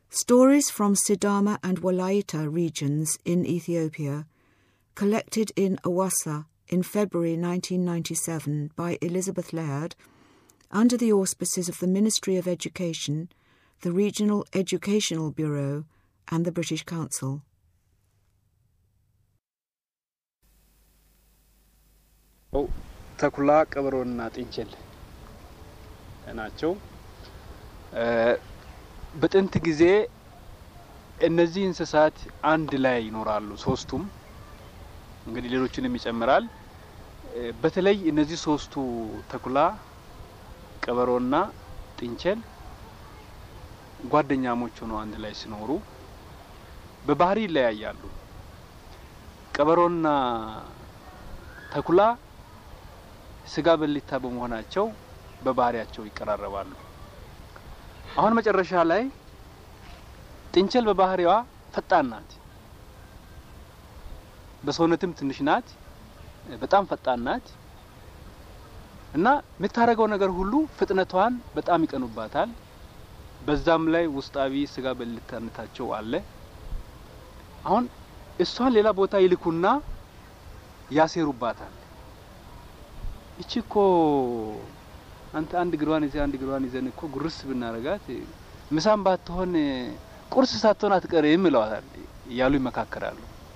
Stories from Sidama and Walaita regions in Ethiopia, collected in Awassa in February 1997 by Elizabeth Laird under the auspices of the Ministry of Education, the Regional Educational Bureau, and the British Council. ተኩላ ቀበሮና ጥንቸል ናቸው። በጥንት ጊዜ እነዚህ እንስሳት አንድ ላይ ይኖራሉ። ሶስቱም እንግዲህ ሌሎችንም ይጨምራል። በተለይ እነዚህ ሶስቱ ተኩላ፣ ቀበሮና ጥንቸል ጓደኛሞች ሆነው አንድ ላይ ሲኖሩ በባህሪ ይለያያሉ። ቀበሮና ተኩላ ስጋ በሊታ በመሆናቸው በባህሪያቸው ይቀራረባሉ። አሁን መጨረሻ ላይ ጥንቸል በባህሪዋ ፈጣን ናት። በሰውነትም ትንሽ ናት። በጣም ፈጣን ናት እና የምታደርገው ነገር ሁሉ ፍጥነቷን በጣም ይቀኑባታል። በዛም ላይ ውስጣዊ ስጋ በልታነታቸው አለ። አሁን እሷን ሌላ ቦታ ይልኩና ያሴሩባታል። እቺ እኮ አንተ አንድ እግሯን ይዘህ አንድ እግሯን ይዘን እኮ ጉርስ ብናረጋት ምሳም ባትሆን ቁርስ ሳትሆን አትቀርም ይለዋታል እያሉ ይመካከራሉ።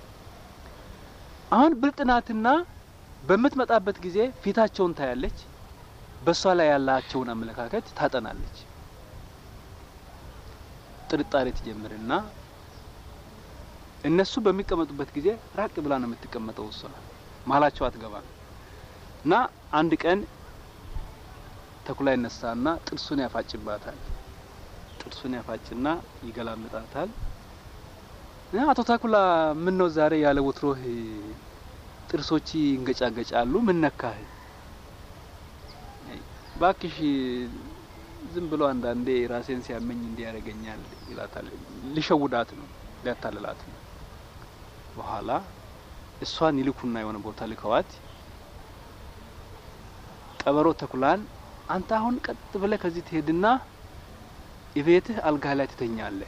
አሁን ብልጥ ናትና በምትመጣበት ጊዜ ፊታቸውን ታያለች። በእሷ ላይ ያላቸውን አመለካከት ታጠናለች። ጥርጣሬ ትጀምርና እነሱ በሚቀመጡበት ጊዜ ራቅ ብላ ነው የምትቀመጠው። እሷ መሀላቸው አትገባም። እና አንድ ቀን ተኩላ ይነሳና ጥርሱን ያፋጭባታል። ጥርሱን ያፋጭና ይገላምጣታል። አቶ ተኩላ ምን ነው ዛሬ ያለ ወትሮህ ጥርሶች ይንገጫገጫሉ? ምን ነካህ? ባክሽ ዝም ብሎ አንዳንዴ ራሴን ሲያመኝ እንዲያደርገኛል ይላታል። ሊሸውዳት ነው፣ ሊያታልላት ነው። በኋላ እሷን ይልኩና የሆነ ቦታ ልከዋት ቀበሮ ተኩላን አንተ አሁን ቀጥ ብለህ ከዚህ ትሄድና የቤትህ አልጋ ላይ ትተኛለህ።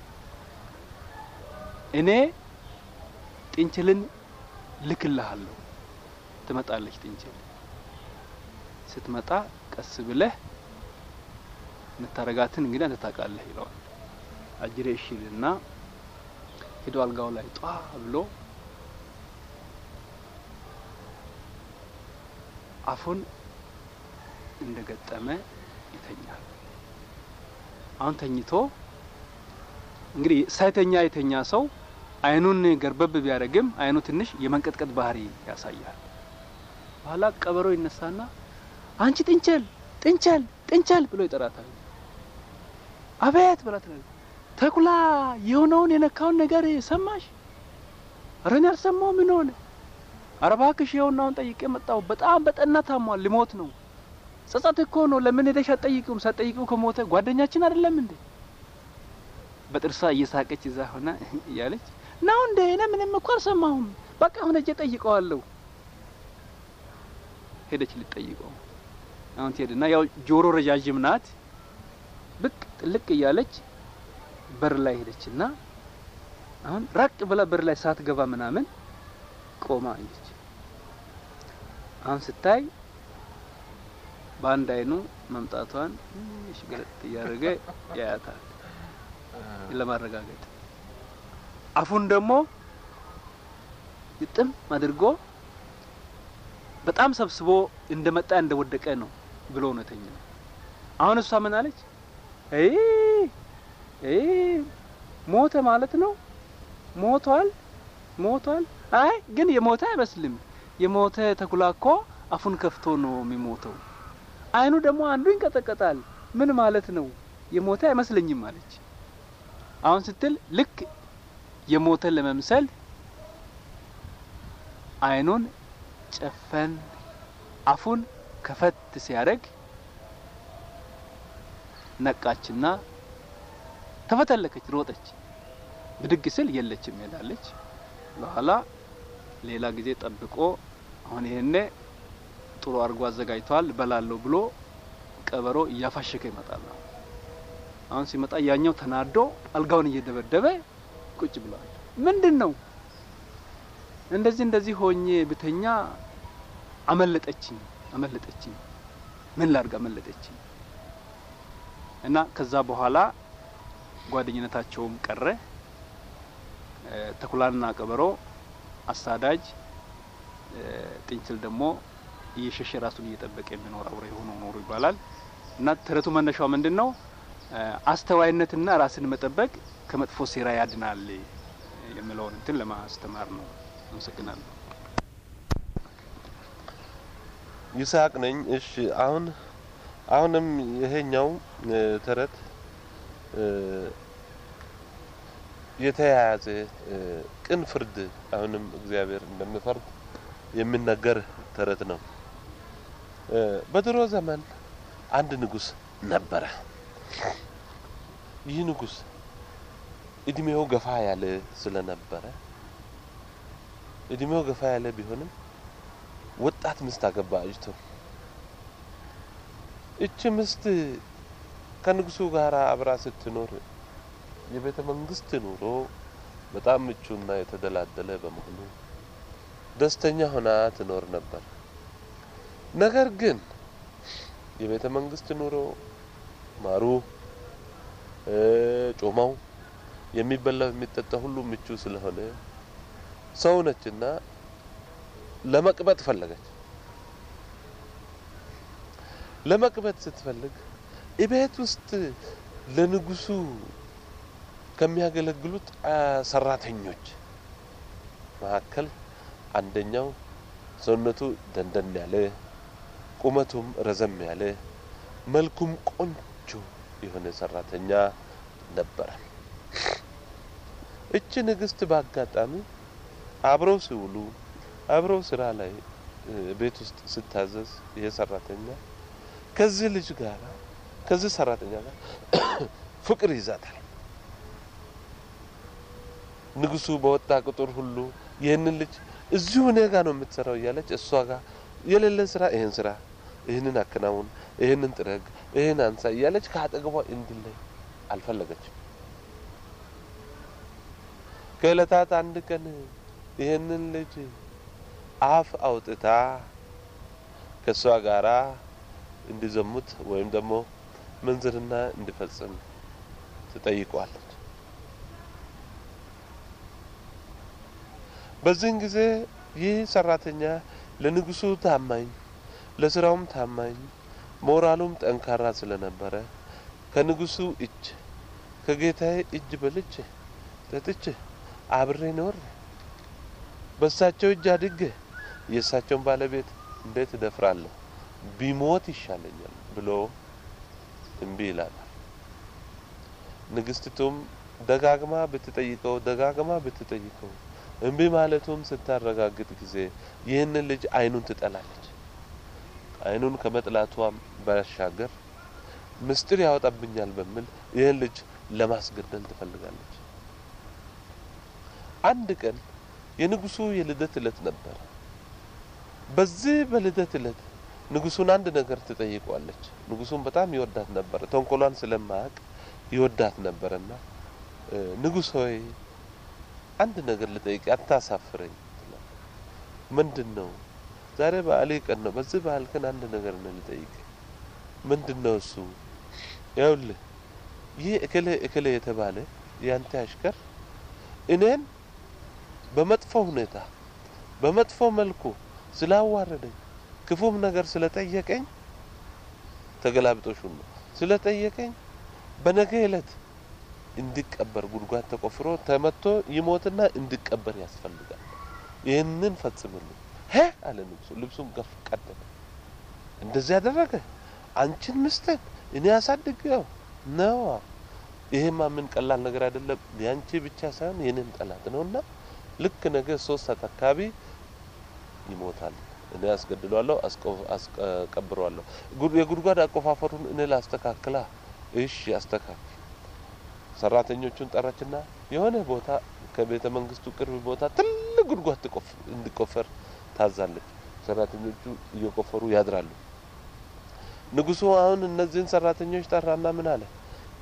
እኔ ጥንችልን ልክልሃለሁ። ትመጣለች ጥንችል። ስትመጣ ቀስ ብለህ የምታረጋትን እንግዲህ አንተ ታውቃለህ ይለዋል። አጅሬ እሺ ይልና ሄዶ አልጋው ላይ ጧ ብሎ አፉን እንደ ገጠመ ይተኛል። አሁን ተኝቶ እንግዲህ ሳይተኛ የተኛ ሰው አይኑን ገርበብ ቢያደርግም አይኑ ትንሽ የመንቀጥቀጥ ባህሪ ያሳያል። በኋላ ቀበሮ ይነሳና አንቺ ጥንቸል ጥንቸል ጥንቸል ብሎ ይጠራታል። አቤት ብላ ትላለች። ተኩላ የሆነውን የነካውን ነገር ሰማሽ? ኧረ እኔ አልሰማሁም። ምን ሆነ? ኧረ እባክሽ ይኸውናውን ጠይቄ መጣሁ። በጣም በጠና ታሟል፣ ሊሞት ነው። ጸጸት እኮ ነው። ለምን ሄደሽ አትጠይቂውም? ሳትጠይቂው ከሞተ ጓደኛችን አይደለም እንዴ? በጥርሷ እየሳቀች እዛ ሆና እያለች ነው እንዴ? እኔ ምንም እኮ አልሰማሁም። በቃ አሁን ሄጄ ጠይቀዋለሁ። ሄደች ልጠይቀው። አሁን ትሄድና ያው ጆሮ ረዣዥም ናት። ብቅ ጥልቅ እያለች በር ላይ ሄደችና አሁን ራቅ ብላ በር ላይ ሳትገባ ምናምን ቆማ አየች። አሁን ስታይ በአንድ አይኑ መምጣቷን ትንሽ ገለጥ እያደረገ ያያታል ለማረጋገጥ። አፉን ደግሞ ግጥም አድርጎ በጣም ሰብስቦ እንደመጣ እንደወደቀ ነው ብሎ እውነተኛ። አሁን እሷ ምን አለች? አይ አይ ሞተ ማለት ነው። ሞቷል ሞቷል። አይ ግን የሞተ አይመስልም። የሞተ ተኩላ እኮ አፉን ከፍቶ ነው የሚሞተው። አይኑ ደግሞ አንዱ ይንቀጠቀጣል። ምን ማለት ነው? የሞተ አይመስለኝም አለች። አሁን ስትል ልክ የሞተ ለመምሰል አይኑን ጨፈን አፉን ከፈት ሲያደርግ ነቃችና ተፈተለከች፣ ሮጠች። ብድግ ስል የለችም ሄዳለች። በኋላ ሌላ ጊዜ ጠብቆ አሁን ይሄኔ ጥሩ አድርጎ አዘጋጅተዋል በላለሁ ብሎ ቀበሮ እያፋሸከ ይመጣል። አሁን ሲመጣ ያኛው ተናዶ አልጋውን እየደበደበ ቁጭ ብለዋል። ምንድን ነው እንደዚህ እንደዚህ ሆኜ ብተኛ አመለጠችኝ አመለጠችኝ ምን ላድርግ አመለጠችኝ እና ከዛ በኋላ ጓደኝነታቸውም ቀረ። ተኩላና ቀበሮ አሳዳጅ፣ ጥንችል ደግሞ እየሸሸ ራሱን እየጠበቀ የሚኖር አውሬ ሆኖ ኖሩ ይባላል እና ተረቱ መነሻው ምንድን ነው? አስተዋይነትና ራስን መጠበቅ ከመጥፎ ሴራ ያድናል የሚለውን እንትን ለማስተማር ነው። አመሰግናለሁ። ይስሐቅ ነኝ። እሺ አሁን አሁንም ይሄኛው ተረት የተያያዘ ቅን ፍርድ አሁንም እግዚአብሔር እንደሚፈርድ የሚነገር ተረት ነው። በድሮ ዘመን አንድ ንጉሥ ነበረ። ይህ ንጉሥ እድሜው ገፋ ያለ ስለነበረ እድሜው ገፋ ያለ ቢሆንም ወጣት ምስት አገባ አጭቶ። እች ምስት ከንጉሱ ጋር አብራ ስትኖር የቤተ መንግስት ኑሮ በጣም ምቹና የተደላደለ በመሆኑ ደስተኛ ሆና ትኖር ነበር። ነገር ግን የቤተ መንግስት ኑሮ ማሩ፣ ጮማው፣ የሚበላው የሚጠጣ ሁሉ ምቹ ስለሆነ ሰው ነችና ለመቅበጥ ፈለገች። ለመቅበጥ ስትፈልግ እቤት ውስጥ ለንጉሱ ከሚያገለግሉት ሰራተኞች መካከል አንደኛው ሰውነቱ ደንደን ያለ ቁመቱም ረዘም ያለ መልኩም ቆንጆ የሆነ ሰራተኛ ነበረ። እች ንግስት በአጋጣሚ አብረው ሲውሉ አብረው ስራ ላይ ቤት ውስጥ ስታዘዝ ይሄ ሰራተኛ ከዚህ ልጅ ጋር ከዚህ ሰራተኛ ጋር ፍቅር ይዛታል። ንጉሱ በወጣ ቁጥር ሁሉ ይህንን ልጅ እዚሁ እኔ ጋ ነው የምትሰራው እያለች እሷ ጋር የሌለ ስራ ይህን ስራ፣ ይህንን አከናውን፣ ይህንን ጥረግ፣ ይህን አንሳ እያለች ከአጠገቧ እንዲለይ አልፈለገችም። ከእለታት አንድ ቀን ይህንን ልጅ አፍ አውጥታ ከእሷ ጋራ እንዲዘሙት ወይም ደግሞ ምንዝርና እንዲፈጽም ትጠይቀዋለች። በዚህን ጊዜ ይህ ሰራተኛ ለንጉሱ ታማኝ፣ ለስራውም ታማኝ፣ ሞራሉም ጠንካራ ስለነበረ ከንጉሱ እጅ ከጌታዬ እጅ በልቼ ጠጥቼ አብሬ ኖር በእሳቸው እጅ አድጌ የእሳቸውን ባለቤት እንዴት እደፍራለሁ? ቢሞት ይሻለኛል ብሎ እምቢ ይላል። ንግስቲቱም ደጋግማ ብትጠይቀው ደጋግማ ብትጠይቀው እምቢ ማለቱም ስታረጋግጥ ጊዜ ይህንን ልጅ አይኑን ትጠላለች። አይኑን ከመጥላቷም ባሻገር ምስጢር ያወጣብኛል በሚል ይህን ልጅ ለማስገደል ትፈልጋለች። አንድ ቀን የንጉሱ የልደት እለት ነበር። በዚህ በልደት እለት ንጉሱን አንድ ነገር ትጠይቀዋለች። ንጉሱን በጣም ይወዳት ነበር። ተንኮሏን ስለማያውቅ ይወዳት ነበርና ንጉሥ ሆይ አንድ ነገር ልጠይቅ፣ አታሳፍረኝ። ምንድን ነው? ዛሬ በዓሌ ቀን ነው። በዚህ በዓል ቀን አንድ ነገር ነው ልጠይቅ። ምንድን ነው እሱ? ይኸውልህ ይህ እክሌ እክሌ የተባለ ያንተ አሽከር እኔን በመጥፎ ሁኔታ በመጥፎ መልኩ ስላዋረደኝ ክፉም ነገር ስለጠየቀኝ ተገላብጦሹን ነው ስለጠየቀኝ በነገ ዕለት እንዲቀበር ጉድጓድ ተቆፍሮ ተመቶ ይሞትና እንዲቀበር ያስፈልጋል። ይህንን ፈጽምልኝ። ሄ አለ ንጉሱ። ልብሱም ገፍ ቀደደ። እንደዚህ ያደረገ አንቺን ምስትን እኔ ያሳድገው ነው። ይሄማ ምን ቀላል ነገር አይደለም። ያንቺ ብቻ ሳይሆን የኔም ጠላት ነውና ልክ ነገ ሶስት ሰዓት አካባቢ ይሞታል። እኔ አስገድሏለሁ፣ አስቀብሯለሁ። የጉድጓድ አቆፋፈሩን እኔ ላስተካክላ። እሺ አስተካክል። ሰራተኞቹን ጠራችና የሆነ ቦታ ከቤተ መንግስቱ ቅርብ ቦታ ትልቅ ጉድጓድ እንዲቆፈር ታዛለች። ሰራተኞቹ እየቆፈሩ ያድራሉ። ንጉሱ አሁን እነዚህን ሰራተኞች ጠራና ምን አለ?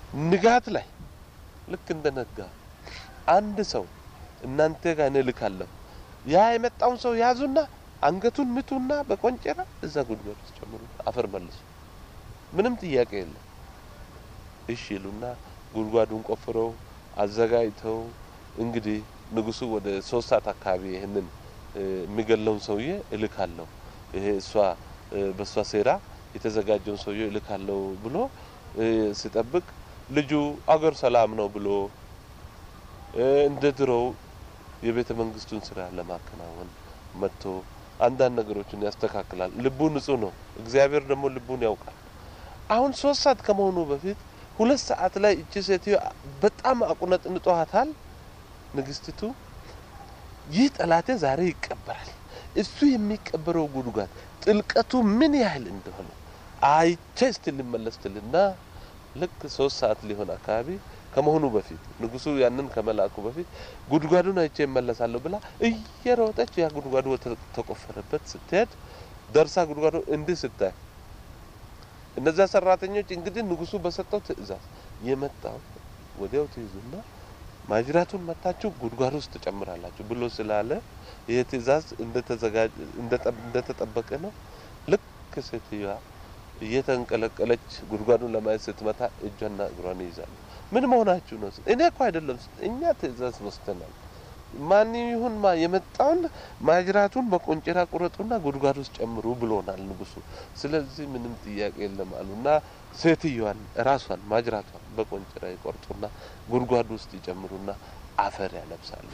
ንጋት ላይ ልክ እንደ ነጋ አንድ ሰው እናንተ ጋር እኔ እልካለሁ። ያ የመጣውን ሰው ያዙና አንገቱን ምቱና በቆንጨራ እዛ ጉድጓድ ውስጥ ጨምሩ፣ አፈር መልሱ። ምንም ጥያቄ የለም። እሺ ይሉና ጉድጓዱን ቆፍረው አዘጋጅተው እንግዲህ ንጉሱ ወደ ሶስት ሰዓት አካባቢ ይህንን የሚገለውን ሰውዬ እልካለሁ ይሄ እሷ በእሷ ሴራ የተዘጋጀውን ሰውዬ እልካለሁ ብሎ ሲጠብቅ ልጁ አገር ሰላም ነው ብሎ እንደ ድሮው የቤተ መንግስቱን ስራ ለማከናወን መጥቶ አንዳንድ ነገሮችን ያስተካክላል። ልቡ ንጹህ ነው። እግዚአብሔር ደግሞ ልቡን ያውቃል። አሁን ሶስት ሰዓት ከመሆኑ በፊት ሁለት ሰዓት ላይ እቺ ሴትዮ በጣም አቁነጥንጧታል። ንግስቲቱ ይህ ጠላቴ ዛሬ ይቀበራል። እሱ የሚቀበረው ጉድጓድ ጥልቀቱ ምን ያህል እንደሆነ አይቼ እስቲ ልመለስ ትልና ልክ ሶስት ሰዓት ሊሆን አካባቢ ከመሆኑ በፊት ንጉሱ ያንን ከመላኩ በፊት ጉድጓዱን አይቼ እመለሳለሁ ብላ እየሮጠች ያ ጉድጓዱ ተቆፈረበት ስትሄድ ደርሳ ጉድጓዱ እንዲህ ስታይ እነዚያ ሰራተኞች እንግዲህ ንጉሱ በሰጠው ትዕዛዝ የመጣው ወዲያው ትይዙና ማጅራቱን መታችሁ ጉድጓድ ውስጥ ትጨምራላችሁ ብሎ ስላለ ይህ ትዕዛዝ እንደተጠበቀ ነው። ልክ ሴትዮዋ እየተንቀለቀለች ጉድጓዱን ለማየት ስትመታ እጇና እግሯን ይይዛሉ። ምን መሆናችሁ ነው? እኔ እኮ አይደለም፣ እኛ ትዕዛዝ ወስደናል። ማን ይሁን ማ የመጣውን ማጅራቱን በቆንጨራ ቁረጡና ጉድጓድ ውስጥ ጨምሩ ብሎናል ንጉሱ። ስለዚህ ምንም ጥያቄ የለም አሉና ሴትዮዋን ራሷን ማጅራቷን በቆንጨራ ይቆርጡና ጉድጓድ ውስጥ ይጨምሩና አፈር ያለብሳሉ።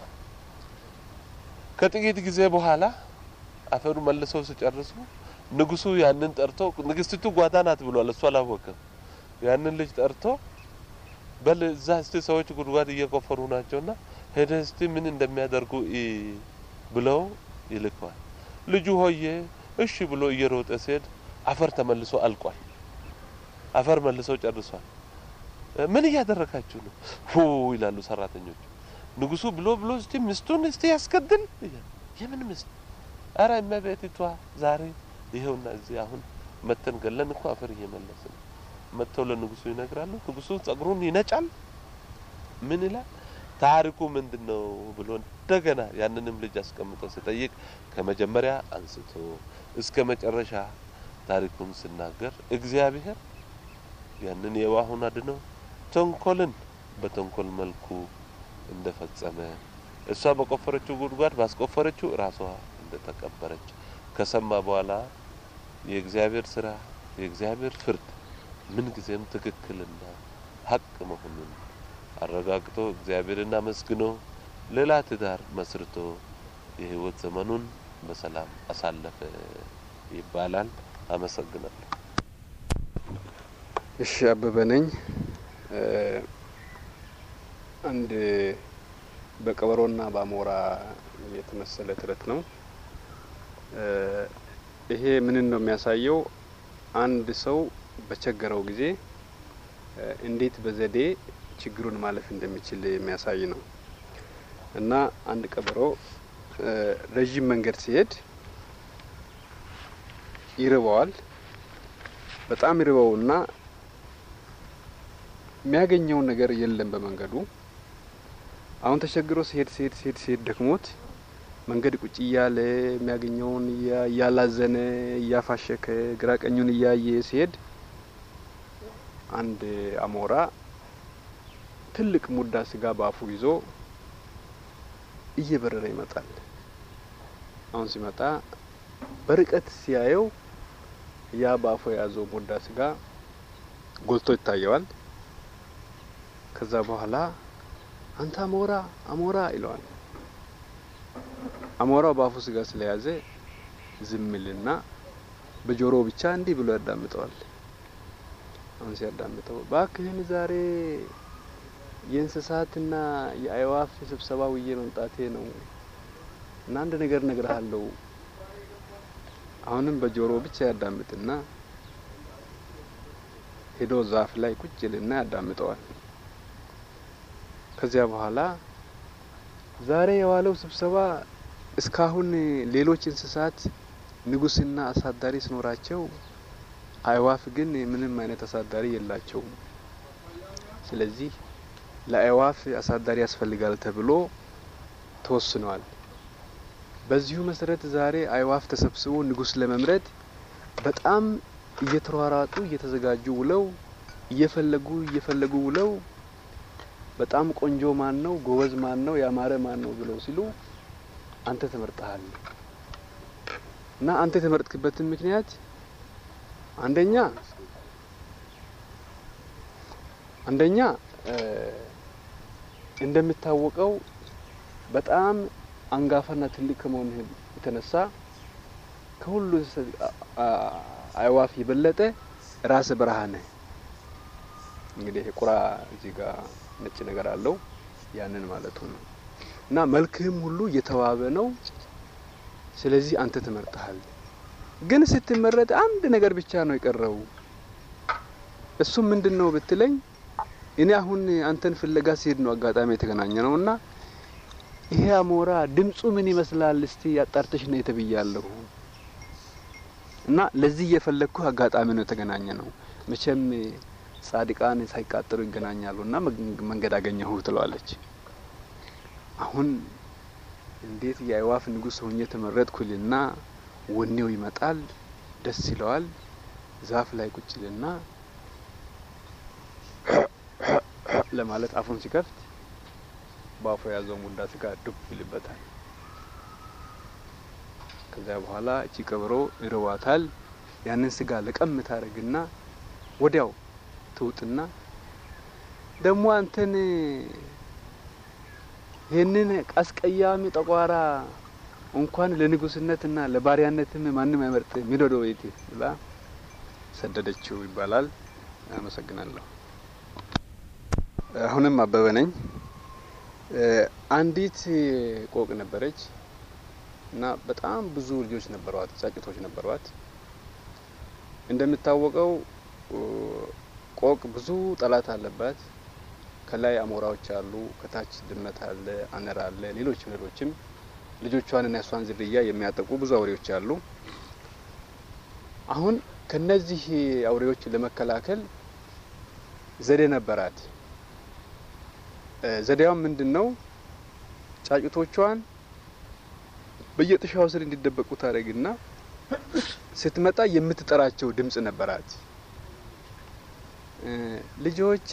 ከጥቂት ጊዜ በኋላ አፈሩ መልሰው ሲጨርሱ ንጉሱ ያንን ጠርቶ ንግስቲቱ ጓዳ ናት ብሏል። እሱ አላወቅም። ያንን ልጅ ጠርቶ በል እዛ እስቲ ሰዎች ጉድጓድ እየቆፈሩ ናቸውና ሄደ እስቲ ምን እንደሚያደርጉ ብለው ይልከዋል። ልጁ ሆዬ እሺ ብሎ እየሮጠ ሲሄድ አፈር ተመልሶ አልቋል። አፈር መልሰው ጨርሷል። ምን እያደረጋችሁ ነው? ሁ ይላሉ ሰራተኞቹ። ንጉሱ ብሎ ብሎ እስቲ ምስቱን እስቲ ያስገድል። የምን ምስት? አረ እመቤቲቷ ዛሬ ይኸውና እዚህ አሁን መተን ገለን እኮ አፈር እየመለስን መጥተው ለንጉሱ ይነግራሉ። ንጉሱ ጸጉሩን ይነጫል። ምን ይላል? ታሪኩ ምንድን ነው ብሎ እንደገና ያንንም ልጅ አስቀምጦ ሲጠይቅ ከመጀመሪያ አንስቶ እስከ መጨረሻ ታሪኩን ሲናገር እግዚአብሔር ያንን የዋሁን አድነው ተንኮልን በተንኮል መልኩ እንደፈጸመ እሷ በቆፈረችው ጉድጓድ ባስቆፈረችው ራሷ እንደተቀበረች ከሰማ በኋላ የእግዚአብሔር ስራ የእግዚአብሔር ፍርድ ምን ጊዜም ትክክልና ሀቅ መሆኑን አረጋግጦ እግዚአብሔርን አመስግኖ ሌላ ትዳር መስርቶ የህይወት ዘመኑን በሰላም አሳለፈ ይባላል። አመሰግናለሁ። እሺ፣ አበበ ነኝ። አንድ በቀበሮና በአሞራ የተመሰለ ተረት ነው። ይሄ ምንን ነው የሚያሳየው? አንድ ሰው በቸገረው ጊዜ እንዴት በዘዴ ችግሩን ማለፍ እንደሚችል የሚያሳይ ነው እና አንድ ቀበሮ ረዥም መንገድ ሲሄድ ይርበዋል። በጣም ይርበውና የሚያገኘውን ነገር የለም በመንገዱ። አሁን ተቸግሮ ሲሄድ ሲሄድ ሲሄድ ሲሄድ ደክሞት መንገድ ቁጭ እያለ የሚያገኘውን እያላዘነ እያፋሸከ ግራ ቀኙን እያየ ሲሄድ አንድ አሞራ ትልቅ ሙዳ ስጋ በአፉ ይዞ እየበረረ ይመጣል። አሁን ሲመጣ በርቀት ሲያየው ያ በአፉ የያዘው ሙዳ ስጋ ጎልቶ ይታየዋል። ከዛ በኋላ አንተ አሞራ አሞራ ይለዋል። አሞራው በአፉ ስጋ ስለያዘ ዝምልና በጆሮ ብቻ እንዲህ ብሎ ያዳምጠዋል። አሁን ሲያዳምጠው እባክህን ዛሬ የእንስሳትና የአእዋፍ ስብሰባ ውዬ መምጣቴ ነው እና አንድ ነገር እነግርሃለሁ። አሁንም በጆሮ ብቻ ያዳምጥና ሄዶ ዛፍ ላይ ቁጭ ልና ያዳምጠዋል። ከዚያ በኋላ ዛሬ የዋለው ስብሰባ እስካሁን ሌሎች እንስሳት ንጉስና አሳዳሪ ሲኖራቸው አእዋፍ ግን ምንም አይነት አሳዳሪ የላቸውም። ስለዚህ ለአእዋፍ አሳዳሪ ያስፈልጋል ተብሎ ተወስኗል። በዚሁ መሰረት ዛሬ አእዋፍ ተሰብስቦ ንጉስ ለመምረጥ በጣም እየተሯሯጡ እየተዘጋጁ ውለው እየፈለጉ እየፈለጉ ውለው በጣም ቆንጆ ማን ነው፣ ጎበዝ ማን ነው፣ ያማረ ማን ነው ብለው ሲሉ አንተ ተመርጠሃል እና አንተ የተመረጥክበትን ምክንያት አንደኛ አንደኛ እንደሚታወቀው በጣም አንጋፋና ትልቅ ከመሆኑ የተነሳ ከሁሉ አእዋፍ የበለጠ ራስ በረሃ ነህ። እንግዲህ ቁራ እዚህ ጋር ነጭ ነገር አለው ያንን ማለቱ ነው። እና መልክህም ሁሉ እየተዋበ ነው። ስለዚህ አንተ ትመርጠሃል። ግን ስትመረጥ አንድ ነገር ብቻ ነው የቀረው። እሱም ምንድን ነው ብትለኝ እኔ አሁን አንተን ፍለጋ ሲሄድ ነው አጋጣሚ የተገናኘ ነው እና ይሄ አሞራ ድምፁ ምን ይመስላል እስቲ አጣርተሽ ነው የተብያለሁ እና ለዚህ እየፈለግኩ አጋጣሚ ነው የተገናኘ ነው። መቼም ጻድቃን ሳይቃጠሉ ይገናኛሉ እና መንገድ አገኘሁ ትለዋለች። አሁን እንዴት የአእዋፍ ንጉሥ ሆኜ ተመረጥኩልና ወኔው ይመጣል፣ ደስ ይለዋል። ዛፍ ላይ ቁጭ ልና ለማለት አፉን ሲከፍት በአፉ የያዘው ሙዳ ስጋ ዱብ ይልበታል። ከዚያ በኋላ እቺ ቀበሮ ይርዋታል። ያንን ስጋ ለቀም ታደርግና ወዲያው ትውጥና ደግሞ አንተን ይህንን አስቀያሚ ጠቋራ እንኳን ለንጉስነትና ለባሪያነትም ማንም አይመርጥ ሚዶዶ ቤት ብላ ሰደደችው ይባላል። አመሰግናለሁ። አሁንም አበበ ነኝ። አንዲት ቆቅ ነበረች እና በጣም ብዙ ልጆች ነበሯት፣ ጫጭቶች ነበሯት። እንደሚታወቀው ቆቅ ብዙ ጠላት አለባት። ከላይ አሞራዎች አሉ፣ ከታች ድመት አለ፣ አነር አለ፣ ሌሎችም ሌሎችም ልጆቿንና የሷን ዝርያ የሚያጠቁ ብዙ አውሬዎች አሉ። አሁን ከነዚህ አውሬዎች ለመከላከል ዘዴ ነበራት። ዘዴዋም ምንድን ነው? ጫጩቶቿን በየጥሻው ስር እንዲደበቁ ታደርግና ስትመጣ የምትጠራቸው ድምጽ ነበራት። ልጆቼ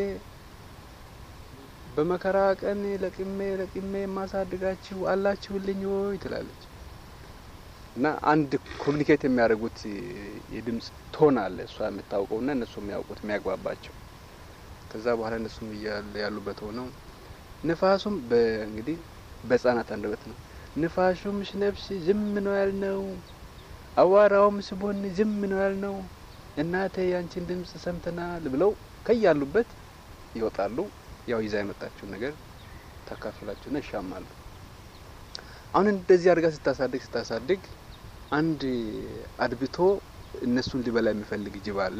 በመከራ ቀን ለቅሜ ለቅሜ የማሳድጋችሁ አላችሁልኝ ወይ ትላለች። እና አንድ ኮሚኒኬት የሚያደርጉት የድምጽ ቶን አለ እሷ የምታውቀውና እነሱ የሚያውቁት የሚያግባባቸው። ከዛ በኋላ እነሱም ያሉበት ሆነው ንፋሱም እንግዲህ በህጻናት አንደበት ነው። ንፋሹም ሽነፍስ ዝም ነው ያልነው፣ አዋራውም ስቦን ዝም ነው ያልነው፣ እናቴ ያንቺን ድምጽ ሰምተናል ብለው ከያሉበት ይወጣሉ። ያው ይዛ የመጣችውን ነገር ታካፍላችሁና ይሻማሉ። አሁን እንደዚህ አድርጋ ስታሳድግ ስታሳድግ አንድ አድብቶ እነሱን ሊበላ የሚፈልግ ጅብ አለ።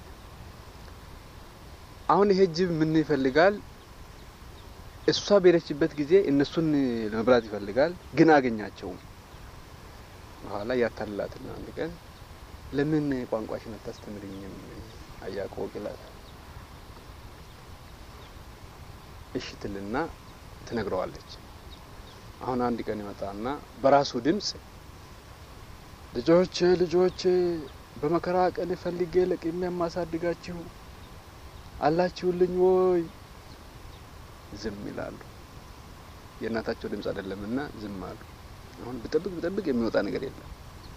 አሁን ይሄ ጅብ ምን ይፈልጋል? እሷ በሄደችበት ጊዜ እነሱን ለመብላት ይፈልጋል፣ ግን አገኛቸውም። በኋላ ያታልላትና አንድ ቀን ለምን ቋንቋሽን አታስተምርኝም አያቆቅ ይላታል። እሺ ትልና ትነግረዋለች። አሁን አንድ ቀን ይመጣና በራሱ ድምጽ ልጆቼ ልጆቼ በመከራ ቀን ፈልጌ ለቅሜ የማሳድጋችሁ አላችሁልኝ ወይ? ዝም ይላሉ። የእናታቸው ድምጽ አይደለምና ዝም አሉ። አሁን ብጠብቅ ብጠብቅ የሚወጣ ነገር የለም።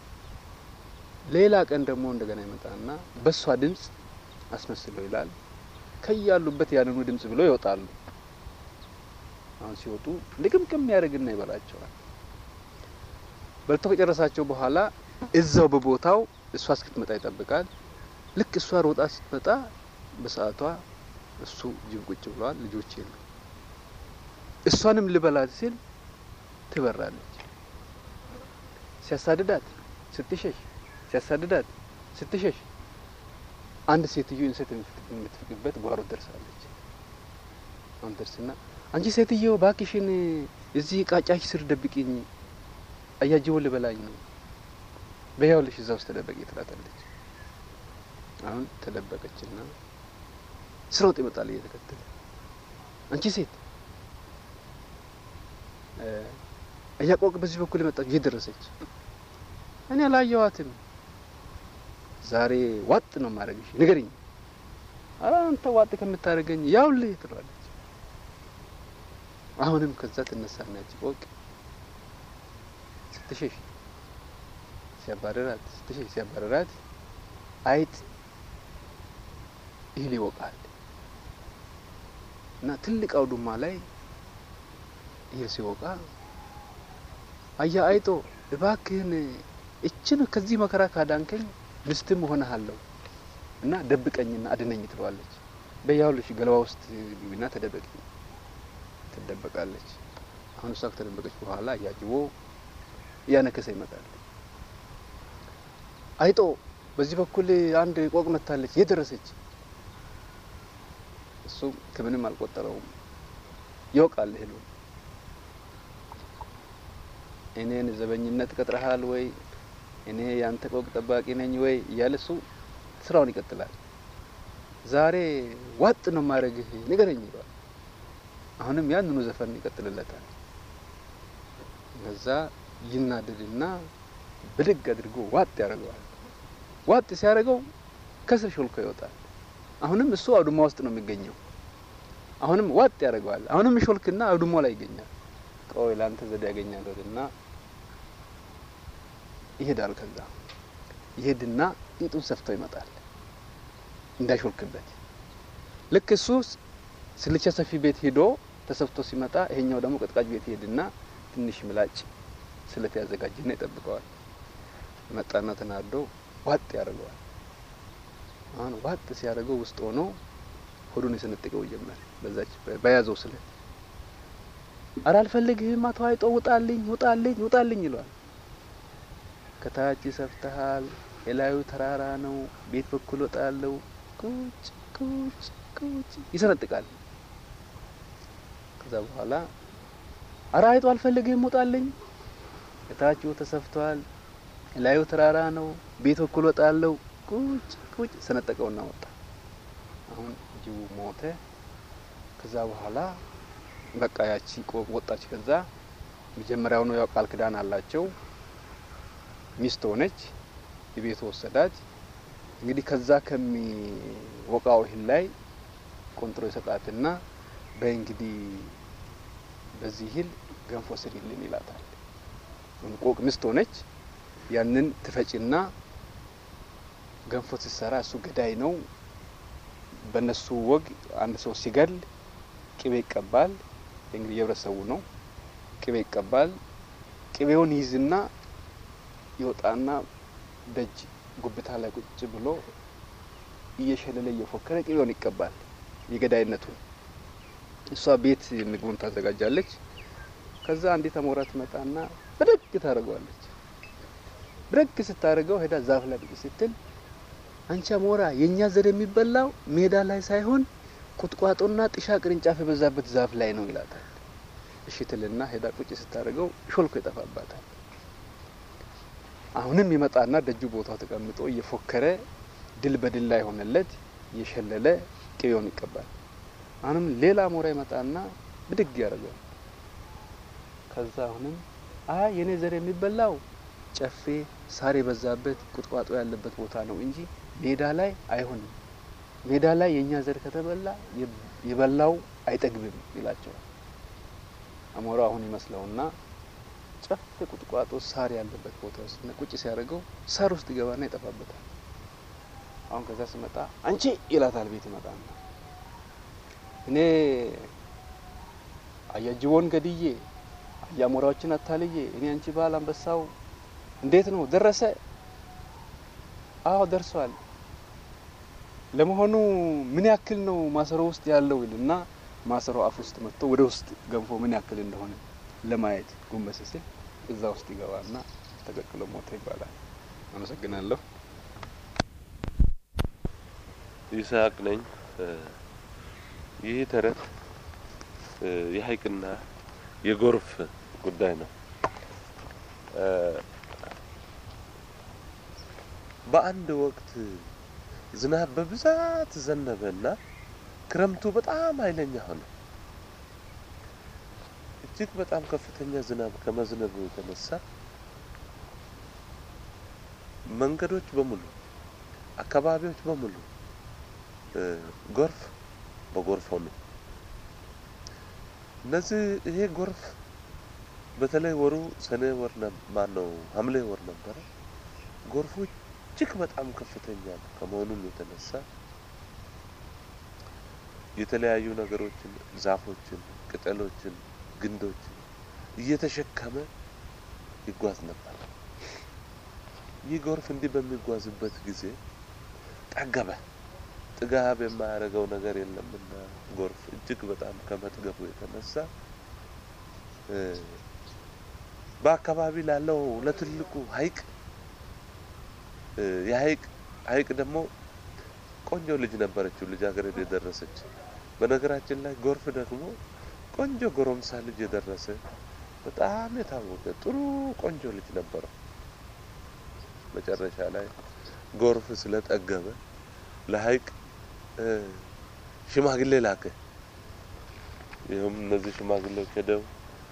ሌላ ቀን ደግሞ እንደገና ይመጣና በሷ ድምጽ አስመስለው ይላል። ከያሉበት ያንኑ ድምጽ ብለው ይወጣሉ። አሁን ሲወጡ ልቅምቅም ያደርግና ይበላቸዋል። በልቶ ከጨረሳቸው በኋላ እዛው በቦታው እሷ እስክትመጣ ይጠብቃል። ልክ እሷ ሮጣ ስትመጣ በሰዓቷ እሱ ጅብ ቁጭ ብለዋል። ልጆች የሉ። እሷንም ልበላት ሲል ትበራለች። ሲያሳድዳት ስትሸሽ፣ ሲያሳድዳት ስትሸሽ፣ አንድ ሴትዮ እንሰት የምትፍቅበት ጓሮ ደርሳለች። አሁን ደርስና አንቺ ሴትዮ ባክሽን እዚህ ቃጫሽ ስር ደብቂኝ፣ አያጅቦ ልበላኝ ነው። በያውልሽ እዛ ውስጥ ተደበቂ ትላታለች። አሁን ተደበቀችና ስሮጥ ይመጣል እየተከተለ አንቺ ሴት እያቆቅ በዚህ በኩል የመጣች እየደረሰች እኔ አላየኋትም። ዛሬ ዋጥ ነው ማድረግሽ ንገሪኝ። ኧረ አንተ ዋጥ ከምታደርገኝ ያውልህ ትለዋለች። አሁንም ከዛ ትነሳና ያቺ ቆቅ ስትሸሽ ሲያባረራት ስትሸሽ ሲያባረራት አይጥ እህል ይወቃል እና ትልቅ አውዱማ ላይ እህል ሲወቃ አያ አይጦ እባክህን እችን ከዚህ መከራ ካዳንከኝ ምስትም እሆንሃለሁ እና ደብቀኝና አድነኝ ትለዋለች። በያውልሽ ገለባ ውስጥ ግቢና ተደበቂ ትደበቃለች። አሁን እሷ ከተደበቀች በኋላ እያጅቦ እያነከሰ ይመጣል። አይጦ በዚህ በኩል አንድ ቆቅ መታለች የደረሰች እሱ ከምንም አልቆጠረውም። ይወቃል እህሉ እኔን ዘበኝነት ቀጥረሃል ወይ እኔ ያንተ ቆቅ ጠባቂ ነኝ ወይ እያለ እሱ ስራውን ይቀጥላል። ዛሬ ዋጥ ነው ማድረግህ ንገረኝ ይለዋል። አሁንም ያንኑ ዘፈን ይቀጥልለታል። ከዛ ይናደድና ብድግ አድርጎ ዋጥ ያደርገዋል። ዋጥ ሲያደርገው ከስር ሾልኮ ይወጣል። አሁንም እሱ አውድማ ውስጥ ነው የሚገኘው። አሁንም ዋጥ ያደርገዋል። አሁንም ሾልክና አውድማ ላይ ይገኛል። ቆይ ለአንተ ዘዴ ያገኛለሁና ይሄዳል። ከዛ ይሄድና ቂጡን ሰፍቶ ይመጣል እንዳይሾልክበት። ልክ እሱ ስልቻ ሰፊ ቤት ሄዶ ተሰፍቶ ሲመጣ ይሄኛው ደግሞ ቀጥቃጭ ቤት ይሄድና ትንሽ ምላጭ ስለት ያዘጋጅና ይጠብቀዋል። መጣና ተናዶ ዋጥ ያደርገዋል። አሁን ዋጥ ሲያደርገው ውስጥ ሆኖ ሆዱን የሰነጥቀው ጀመር በዛች በያዘው ስለት። አረ አልፈልግህም፣ አቶ አይጦ ውጣልኝ፣ ውጣልኝ፣ ውጣልኝ ይለዋል። ከታች ሰፍተሃል፣ የላዩ ተራራ ነው፣ ቤት በኩል ወጣለው፣ ቁጭ ቁጭ ቁጭ ይሰነጥቃል። ከዛ በኋላ አረ አይጦ አልፈልግህም፣ ውጣልኝ፣ ከታች ተሰፍቷል፣ የላዩ ተራራ ነው፣ ቤት በኩል ወጣለው፣ ቁጭ ቁጭ ሰነጠቀውና ወጣ። አሁን ጅቡ ሞተ። ከዛ በኋላ በቃ ያቺ ቆቅ ወጣች። ከዛ መጀመሪያውኑ ያው ቃል ክዳን አላቸው። ሚስት ሆነች፣ የቤቱ ወሰዳት። እንግዲህ ከዛ ከሚወቃው እህል ላይ ቆንጥሮ ይሰጣትና በይ እንግዲህ በዚህ እህል ገንፎ ስሪልን ይላታል። ቆቅ ሚስት ሆነች። ያንን ትፈጭና ገንፎ ስትሰራ እሱ ገዳይ ነው። በእነሱ ወግ አንድ ሰው ሲገል ቅቤ ይቀባል። እንግዲህ የህብረተሰቡ ነው። ቅቤ ይቀባል። ቅቤውን ይይዝና ይወጣና ደጅ ጉብታ ላይ ቁጭ ብሎ እየሸለለ እየፎከረ ቅቤውን ይቀባል። የገዳይነቱን እሷ ቤት ምግቡን ታዘጋጃለች። ከዛ አንዲት አሞራ ትመጣና ብድግ ታደርገዋለች። ብድግ ስታደርገው ሄዳ ዛፍ ላይ ብቅ ስትል አንቺ አሞራ የእኛ ዘር የሚበላው ሜዳ ላይ ሳይሆን ቁጥቋጦና ጥሻ ቅርንጫፍ የበዛበት ዛፍ ላይ ነው ይላታል። እሺ ትልና ሄዳ ቁጭ ስታደርገው ሾልኮ ይጠፋባታል። አሁንም ይመጣና ደጁ ቦታው ተቀምጦ እየፎከረ ድል በድል ላይ ሆነለት እየሸለለ ቅቤውን ይቀባል። አሁንም ሌላ አሞራ ይመጣና ብድግ ያደርገዋል። ከዛ አሁንም አይ የኔ ዘር የሚበላው ጨፌ ሳር የበዛበት ቁጥቋጦ ያለበት ቦታ ነው እንጂ ሜዳ ላይ አይሆንም። ሜዳ ላይ የእኛ ዘር ከተበላ የበላው አይጠግብም ይላቸዋል። አሞራው አሁን ይመስለውና ጨፌ ቁጥቋጦ ሳር ያለበት ቦታ ውስጥ ቁጭ ሲያደርገው ሳር ውስጥ ይገባና ይጠፋበታል። አሁን ከዛ ስመጣ አንቺ ይላታል። ቤት ይመጣና እኔ አያጅቦን ገድዬ አያሞራዎችን አታልዬ እኔ አንቺ ባል አንበሳው እንዴት ነው ደረሰ? አዎ ደርሷል። ለመሆኑ ምን ያክል ነው ማሰሮ ውስጥ ያለው ይልና ማሰሮ አፍ ውስጥ መጥቶ ወደ ውስጥ ገንፎ ምን ያክል እንደሆነ ለማየት ጎንበስ ሲል እዛ ውስጥ ይገባና ተቀቅሎ ሞተ ይባላል። አመሰግናለሁ። ይስሐቅ ነኝ። ይህ ተረት የሀይቅና የጎርፍ ጉዳይ ነው። በአንድ ወቅት ዝናብ በብዛት ዘነበና ክረምቱ በጣም ኃይለኛ ሆነ። እጅግ በጣም ከፍተኛ ዝናብ ከመዝነቡ የተነሳ መንገዶች በሙሉ አካባቢዎች በሙሉ ጎርፍ በጎርፍ ሆኑ። እነዚህ ይሄ ጎርፍ በተለይ ወሩ ሰኔ ወር ማን ነው ሐምሌ ወር ነበረ። ጎርፉ እጅግ በጣም ከፍተኛ ከመሆኑም የተነሳ የተለያዩ ነገሮችን፣ ዛፎችን፣ ቅጠሎችን፣ ግንዶችን እየተሸከመ ይጓዝ ነበር። ይህ ጎርፍ እንዲህ በሚጓዝበት ጊዜ ጠገበ። ጥጋብ የማያደርገው ነገር የለምና ጎርፍ እጅግ በጣም ከመጥገቡ የተነሳ በአካባቢ ላለው ለትልቁ ሐይቅ የሐይቅ ሐይቅ ደግሞ ቆንጆ ልጅ ነበረችው ልጃገረድ የደረሰች። በነገራችን ላይ ጎርፍ ደግሞ ቆንጆ ጎረምሳ ልጅ የደረሰ በጣም የታወቀ ጥሩ ቆንጆ ልጅ ነበረው። መጨረሻ ላይ ጎርፍ ስለጠገበ ለሐይቅ ሽማግሌ ላከ። ይህም እነዚህ ሽማግሌዎች ሄደው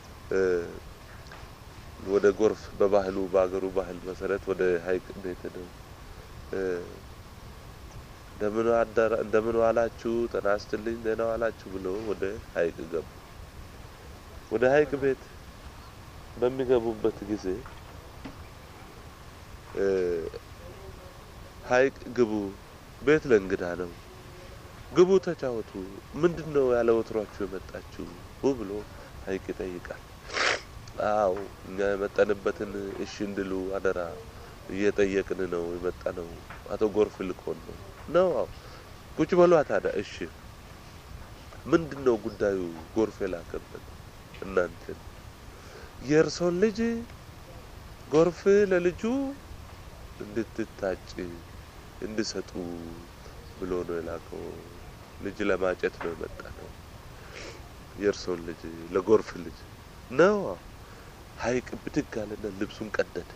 ወደ ጎርፍ በባህሉ በአገሩ ባህል መሰረት ወደ ሐይቅ ቤት ሄደው እንደምን አደራ እንደምን ዋላችሁ ጤና ይስጥልኝ ደህና ዋላችሁ ብሎ ወደ ሐይቅ ገቡ። ወደ ሐይቅ ቤት በሚገቡበት ጊዜ ሐይቅ ግቡ፣ ቤት ለእንግዳ ነው፣ ግቡ ተጫወቱ፣ ምንድን ነው ያለ ወትሯችሁ የመጣችሁ ብሎ ሐይቅ ይጠይቃል። አዎ እኛ የመጣንበትን እሺ እንድሉ አደራ እየጠየቅን ነው የመጣ ነው። አቶ ጎርፍ ልኮን ነው ነው። አዎ ቁጭ በሏ ታዲያ። እሺ ምንድን ነው ጉዳዩ? ጎርፍ የላከበት እናንተን የእርሶን ልጅ ጎርፍ ለልጁ እንድትታጭ እንድሰጡ ብሎ ነው የላከው። ልጅ ለማጨት ነው የመጣ ነው። የእርሶን ልጅ ለጎርፍ ልጅ ነው። ሐይቅ ብድግ አለና ልብሱን ቀደደ።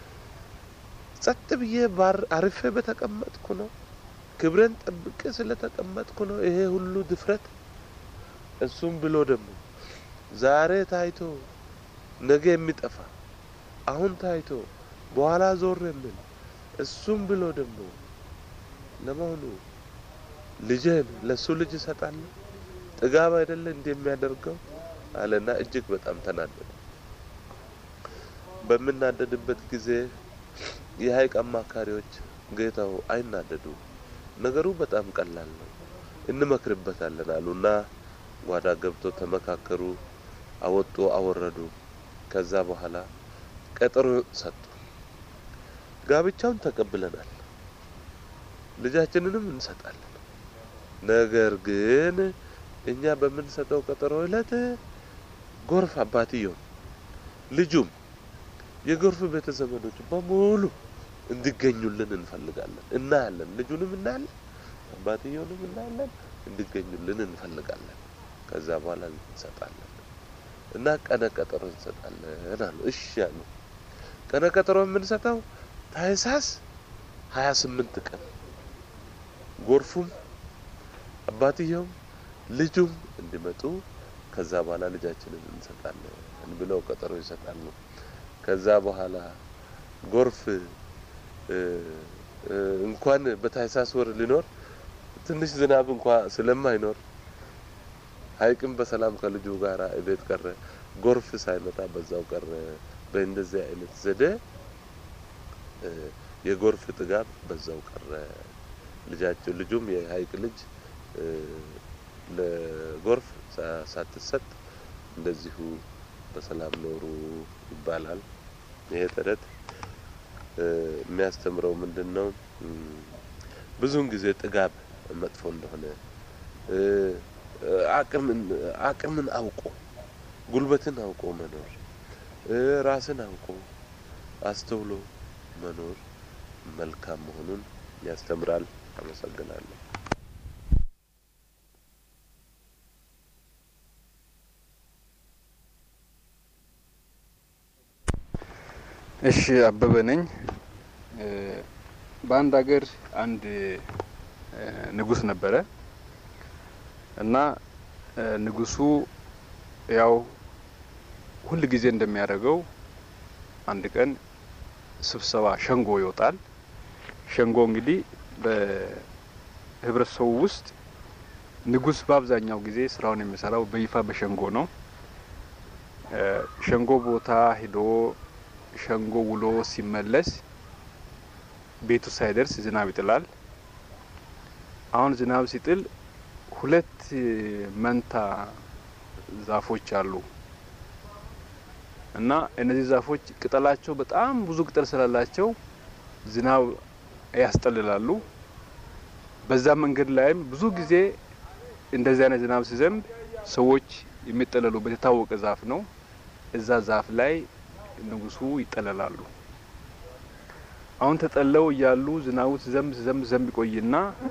ጸጥ ብዬ ባር አርፌ በተቀመጥኩ ነው። ክብሬን ጠብቄ ስለተቀመጥኩ ነው ይሄ ሁሉ ድፍረት። እሱም ብሎ ደግሞ ዛሬ ታይቶ ነገ የሚጠፋ አሁን ታይቶ በኋላ ዞር የሚል እሱም ብሎ ደግሞ ለመሆኑ ልጄን ለሱ ልጅ እሰጣለሁ? ጥጋብ አይደለ እንዲህ የሚያደርገው አለና እጅግ በጣም ተናደደ። በምናደድበት ጊዜ የሐይቅ አማካሪዎች ጌታው አይናደዱ፣ ነገሩ በጣም ቀላል ነው፣ እንመክርበታለን አሉና ጓዳ ገብቶ ተመካከሩ፣ አወጡ፣ አወረዱ። ከዛ በኋላ ቀጠሮ ሰጡ። ጋብቻውን ተቀብለናል፣ ልጃችንንም እንሰጣለን። ነገር ግን እኛ በምንሰጠው ቀጠሮ ዕለት ጎርፍ አባትየው ልጁም የጎርፍ ቤተ ዘመዶች በሙሉ እንዲገኙልን እንፈልጋለን። እናያለን፣ ልጁንም እናያለን፣ አባትየውንም እናያለን፣ እንዲገኙልን እንፈልጋለን። ከዛ በኋላ እንሰጣለን እና ቀነ ቀጠሮ እንሰጣለን አሉ። እሺ አሉ። ቀነ ቀጠሮ የምንሰጠው ታህሳስ ሀያ ስምንት ቀን ጎርፉም አባትየውም ልጁም እንዲመጡ ከዛ በኋላ ልጃችንን እንሰጣለን ብለው ቀጠሮ ይሰጣሉ። ከዛ በኋላ ጎርፍ እንኳን በታህሳስ ወር ሊኖር ትንሽ ዝናብ እንኳ ስለማይኖር ሐይቅም በሰላም ከልጁ ጋር እቤት ቀረ። ጎርፍ ሳይመጣ በዛው ቀረ። በእንደዚህ አይነት ዘዴ የጎርፍ ጥጋብ በዛው ቀረ። ልጃቸው ልጁም የሐይቅ ልጅ ለጎርፍ ሳትሰጥ እንደዚሁ በሰላም ኖሩ ይባላል። ይሄ ተረት የሚያስተምረው ምንድን ነው? ብዙውን ጊዜ ጥጋብ መጥፎ እንደሆነ አቅምን አቅምን አውቆ ጉልበትን አውቆ መኖር ራስን አውቆ አስተውሎ መኖር መልካም መሆኑን ያስተምራል። አመሰግናለሁ። እሺ አበበ ነኝ። በአንድ ሀገር አንድ ንጉስ ነበረ። እና ንጉሱ ያው ሁል ጊዜ እንደሚያደርገው አንድ ቀን ስብሰባ ሸንጎ ይወጣል። ሸንጎ እንግዲህ በህብረተሰቡ ውስጥ ንጉስ በአብዛኛው ጊዜ ስራውን የሚሰራው በይፋ በሸንጎ ነው። ሸንጎ ቦታ ሂዶ ሸንጎ ውሎ ሲመለስ ቤቱ ሳይደርስ ዝናብ ይጥላል። አሁን ዝናብ ሲጥል ሁለት መንታ ዛፎች አሉ እና እነዚህ ዛፎች ቅጠላቸው በጣም ብዙ ቅጠል ስላላቸው ዝናብ ያስጠልላሉ። በዛ መንገድ ላይም ብዙ ጊዜ እንደዚህ አይነት ዝናብ ሲዘንብ ሰዎች የሚጠለሉበት የታወቀ ዛፍ ነው። እዛ ዛፍ ላይ ንጉሱ ይጠለላሉ። አሁን ተጠለው እያሉ ዝናቡ ሲዘንብ ሲዘንብ ሲዘንብ ይቆይና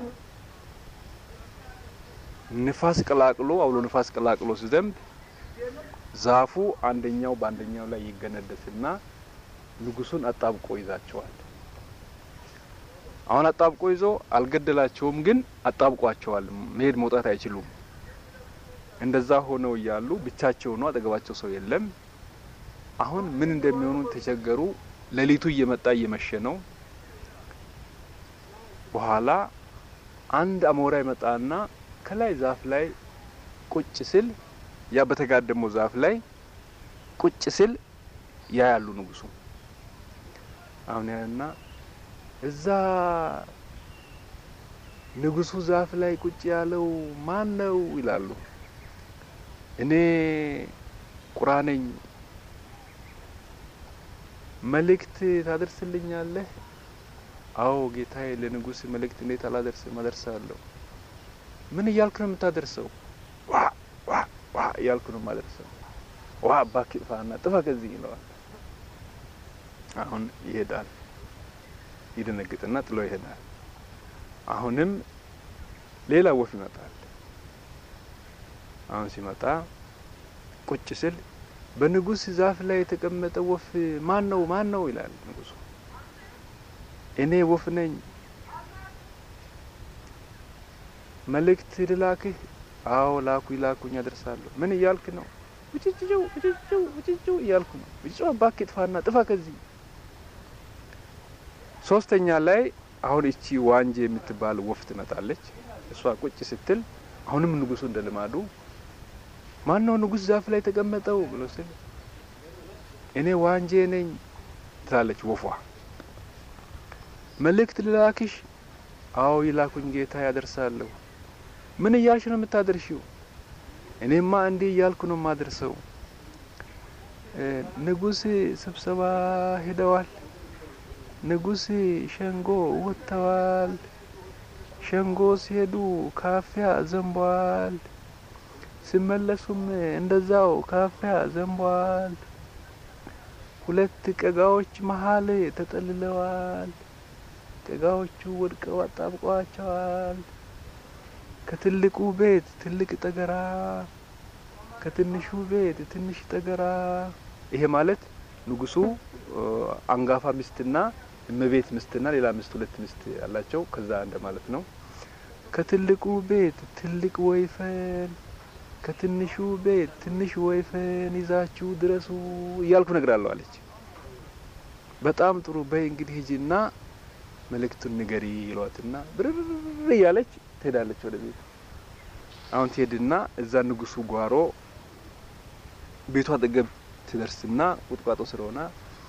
ንፋስ ቀላቅሎ አውሎ ንፋስ ቀላቅሎ ሲዘንብ ዛፉ አንደኛው በአንደኛው ላይ ይገነደስና ንጉሱን አጣብቆ ይዛቸዋል። አሁን አጣብቆ ይዞ አልገደላቸውም፣ ግን አጣብቋቸዋል። መሄድ መውጣት አይችሉም። እንደዛ ሆነው እያሉ ብቻቸው ነው፣ አጠገባቸው ሰው የለም። አሁን ምን እንደሚሆኑ ተቸገሩ። ሌሊቱ እየመጣ እየመሸ ነው። በኋላ አንድ አሞራ ይመጣና ከላይ ዛፍ ላይ ቁጭ ስል ያ በተጋደመው ዛፍ ላይ ቁጭ ስል ያ ያሉ ንጉሱ አሁን ያና እዛ ንጉሱ ዛፍ ላይ ቁጭ ያለው ማን ነው ይላሉ። እኔ ቁራ ነኝ፣ መልእክት ታደርስልኛለህ? አዎ ጌታዬ፣ ለንጉስ መልእክት እንዴት አላደርስም? አደርሳለሁ። ምን እያልክ ነው የምታደርሰው? ዋ ዋ ዋ እያልኩ ነው የማደርሰው። ዋ እባክህ ጥፋና ጥፋ ከዚህ ይለዋል። አሁን ይሄዳል። ይደነግጥና ጥሎ ይሄዳል። አሁንም ሌላ ወፍ ይመጣል። አሁን ሲመጣ ቁጭ ስል በንጉስ ዛፍ ላይ የተቀመጠ ወፍ ማን ነው ማን ነው ይላል ንጉሱ። እኔ ወፍ ነኝ። መልእክት ልላክህ? አዎ ላኩ ይላኩኝ አደርሳለሁ። ምን እያልክ ነው? ውጭጭው ውጭጭው ውጭጭው እያልኩ ነው። ውጭጭው እባክህ ጥፋና ጥፋ ከዚህ ሶስተኛ ላይ አሁን እቺ ዋንጄ የምትባል ወፍ ትመጣለች። እሷ ቁጭ ስትል አሁንም ንጉሱ እንደ ልማዱ ማን ነው ንጉስ ዛፍ ላይ የተቀመጠው ብሎ ስል እኔ ዋንጄ ነኝ ትላለች ወፏ። መልእክት ልላክሽ? አዎ ይላኩኝ ጌታ ያደርሳለሁ። ምን እያልሽ ነው የምታደርሺው? እኔማ እንዲህ እያልኩ ነው የማደርሰው። ንጉስ ስብሰባ ሄደዋል። ንጉስ ሸንጎ ወጥተዋል። ሸንጎ ሲሄዱ ካፊያ ዘንቧል። ሲመለሱም እንደዛው ካፊያ ዘንቧል። ሁለት ቀጋዎች መሀል ተጠልለዋል። ቀጋዎቹ ወድቀው አጣብቀዋቸዋል። ከትልቁ ቤት ትልቅ ጠገራ፣ ከትንሹ ቤት ትንሽ ጠገራ። ይሄ ማለት ንጉሱ አንጋፋ ሚስትና እመቤት ሚስትና ሌላ ሚስት ሁለት ሚስት ያላቸው ከዛ እንደ ማለት ነው። ከትልቁ ቤት ትልቅ ወይፈን ከትንሹ ቤት ትንሽ ወይፈን ይዛችሁ ድረሱ እያልኩ ነግራለሁ አለች። በጣም ጥሩ በይ እንግዲህ ሂጂና መልእክቱን ንገሪ ይሏትና ብርር እያለች ትሄዳለች ወደ ቤት። አሁን ትሄድና እዛ ንጉሱ ጓሮ ቤቷ አጠገብ ትደርስና ቁጥቋጦ ስለሆነ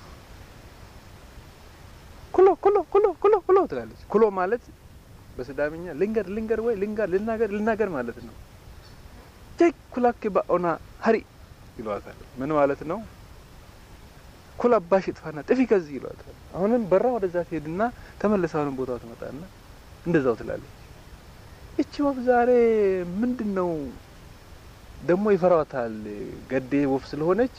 ኩሎ ኩሎ ኩሎ ኩሎ ኩሎ ትላለች። ኩሎ ማለት በስዳምኛ ልንገር ልንገር ወይ ልንገር ልናገር ልናገር ማለት ነው። ጀይ ኩላክ ባኦና ሀሪ ይሏታል። ምን ማለት ነው? ኩል አባሽ ጥፋና ጥፊ ከዚህ ይሏታል። አሁንም በራ ወደዛ ትሄድና ተመልሳ አሁንም ቦታው ትመጣና እንደዛው ትላለች። እቺ ወፍ ዛሬ ምንድን ነው ደግሞ ይፈራዋታል። ገዴ ወፍ ስለሆነች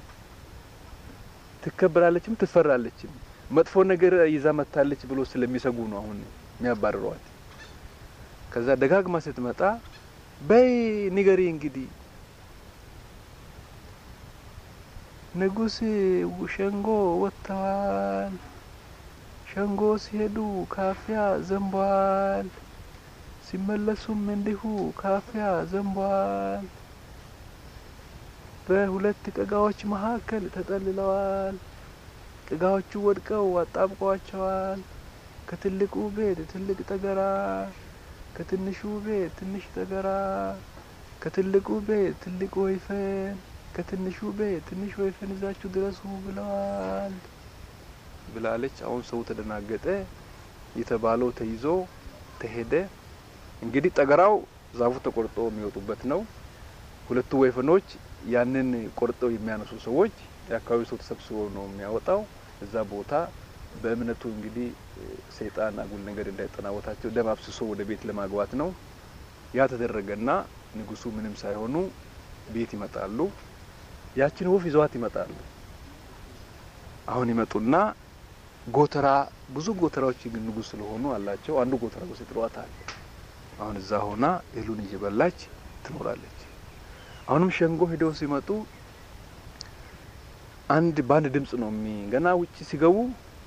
ትከበራለችም ትፈራለችም። መጥፎ ነገር ይዛ መታለች ብሎ ስለሚሰጉ ነው አሁን የሚያባርሯት። ከዛ ደጋግማ ስትመጣ በይ ንገሪ እንግዲህ ንጉስ ሸንጎ ወጥተዋል። ሸንጎ ሲሄዱ ካፊያ ዘንቧል። ሲመለሱም እንዲሁ ካፊያ ዘንቧል። በሁለት ቅጋዎች መካከል ተጠልለዋል። ቅጋዎቹ ወድቀው አጣብቀዋቸዋል። ከትልቁ ቤት ትልቅ ጠገራ፣ ከትንሹ ቤት ትንሽ ጠገራ፣ ከትልቁ ቤት ትልቅ ወይፈን፣ ከትንሹ ቤት ትንሽ ወይፈን ይዛችሁ ድረሱ ብለዋል ብላለች። አሁን ሰው ተደናገጠ። የተባለው ተይዞ ተሄደ። እንግዲህ ጠገራው ዛፉ ተቆርጦ የሚወጡበት ነው። ሁለቱ ወይፈኖች ያንን ቆርጠው የሚያነሱ ሰዎች የአካባቢው ሰው ተሰብስቦ ነው የሚያወጣው። እዛ ቦታ በእምነቱ እንግዲህ ሰይጣን አጉል ነገር እንዳይጠናወታቸው ደም አፍስሶ ወደ ቤት ለማግባት ነው። ያ ተደረገና ንጉሱ ምንም ሳይሆኑ ቤት ይመጣሉ። ያችን ወፍ ይዘዋት ይመጣሉ። አሁን ይመጡና ጎተራ ብዙ ጎተራዎች ግን ንጉስ ስለሆኑ አላቸው። አንዱ ጎተራ ውስጥ ይጥሏታል። አሁን እዛ ሆና እህሉን እየበላች ትኖራለች። አሁንም ሸንጎ ሄደው ሲመጡ አንድ በአንድ ድምጽ ነው የሚ ገና ውጭ ሲገቡ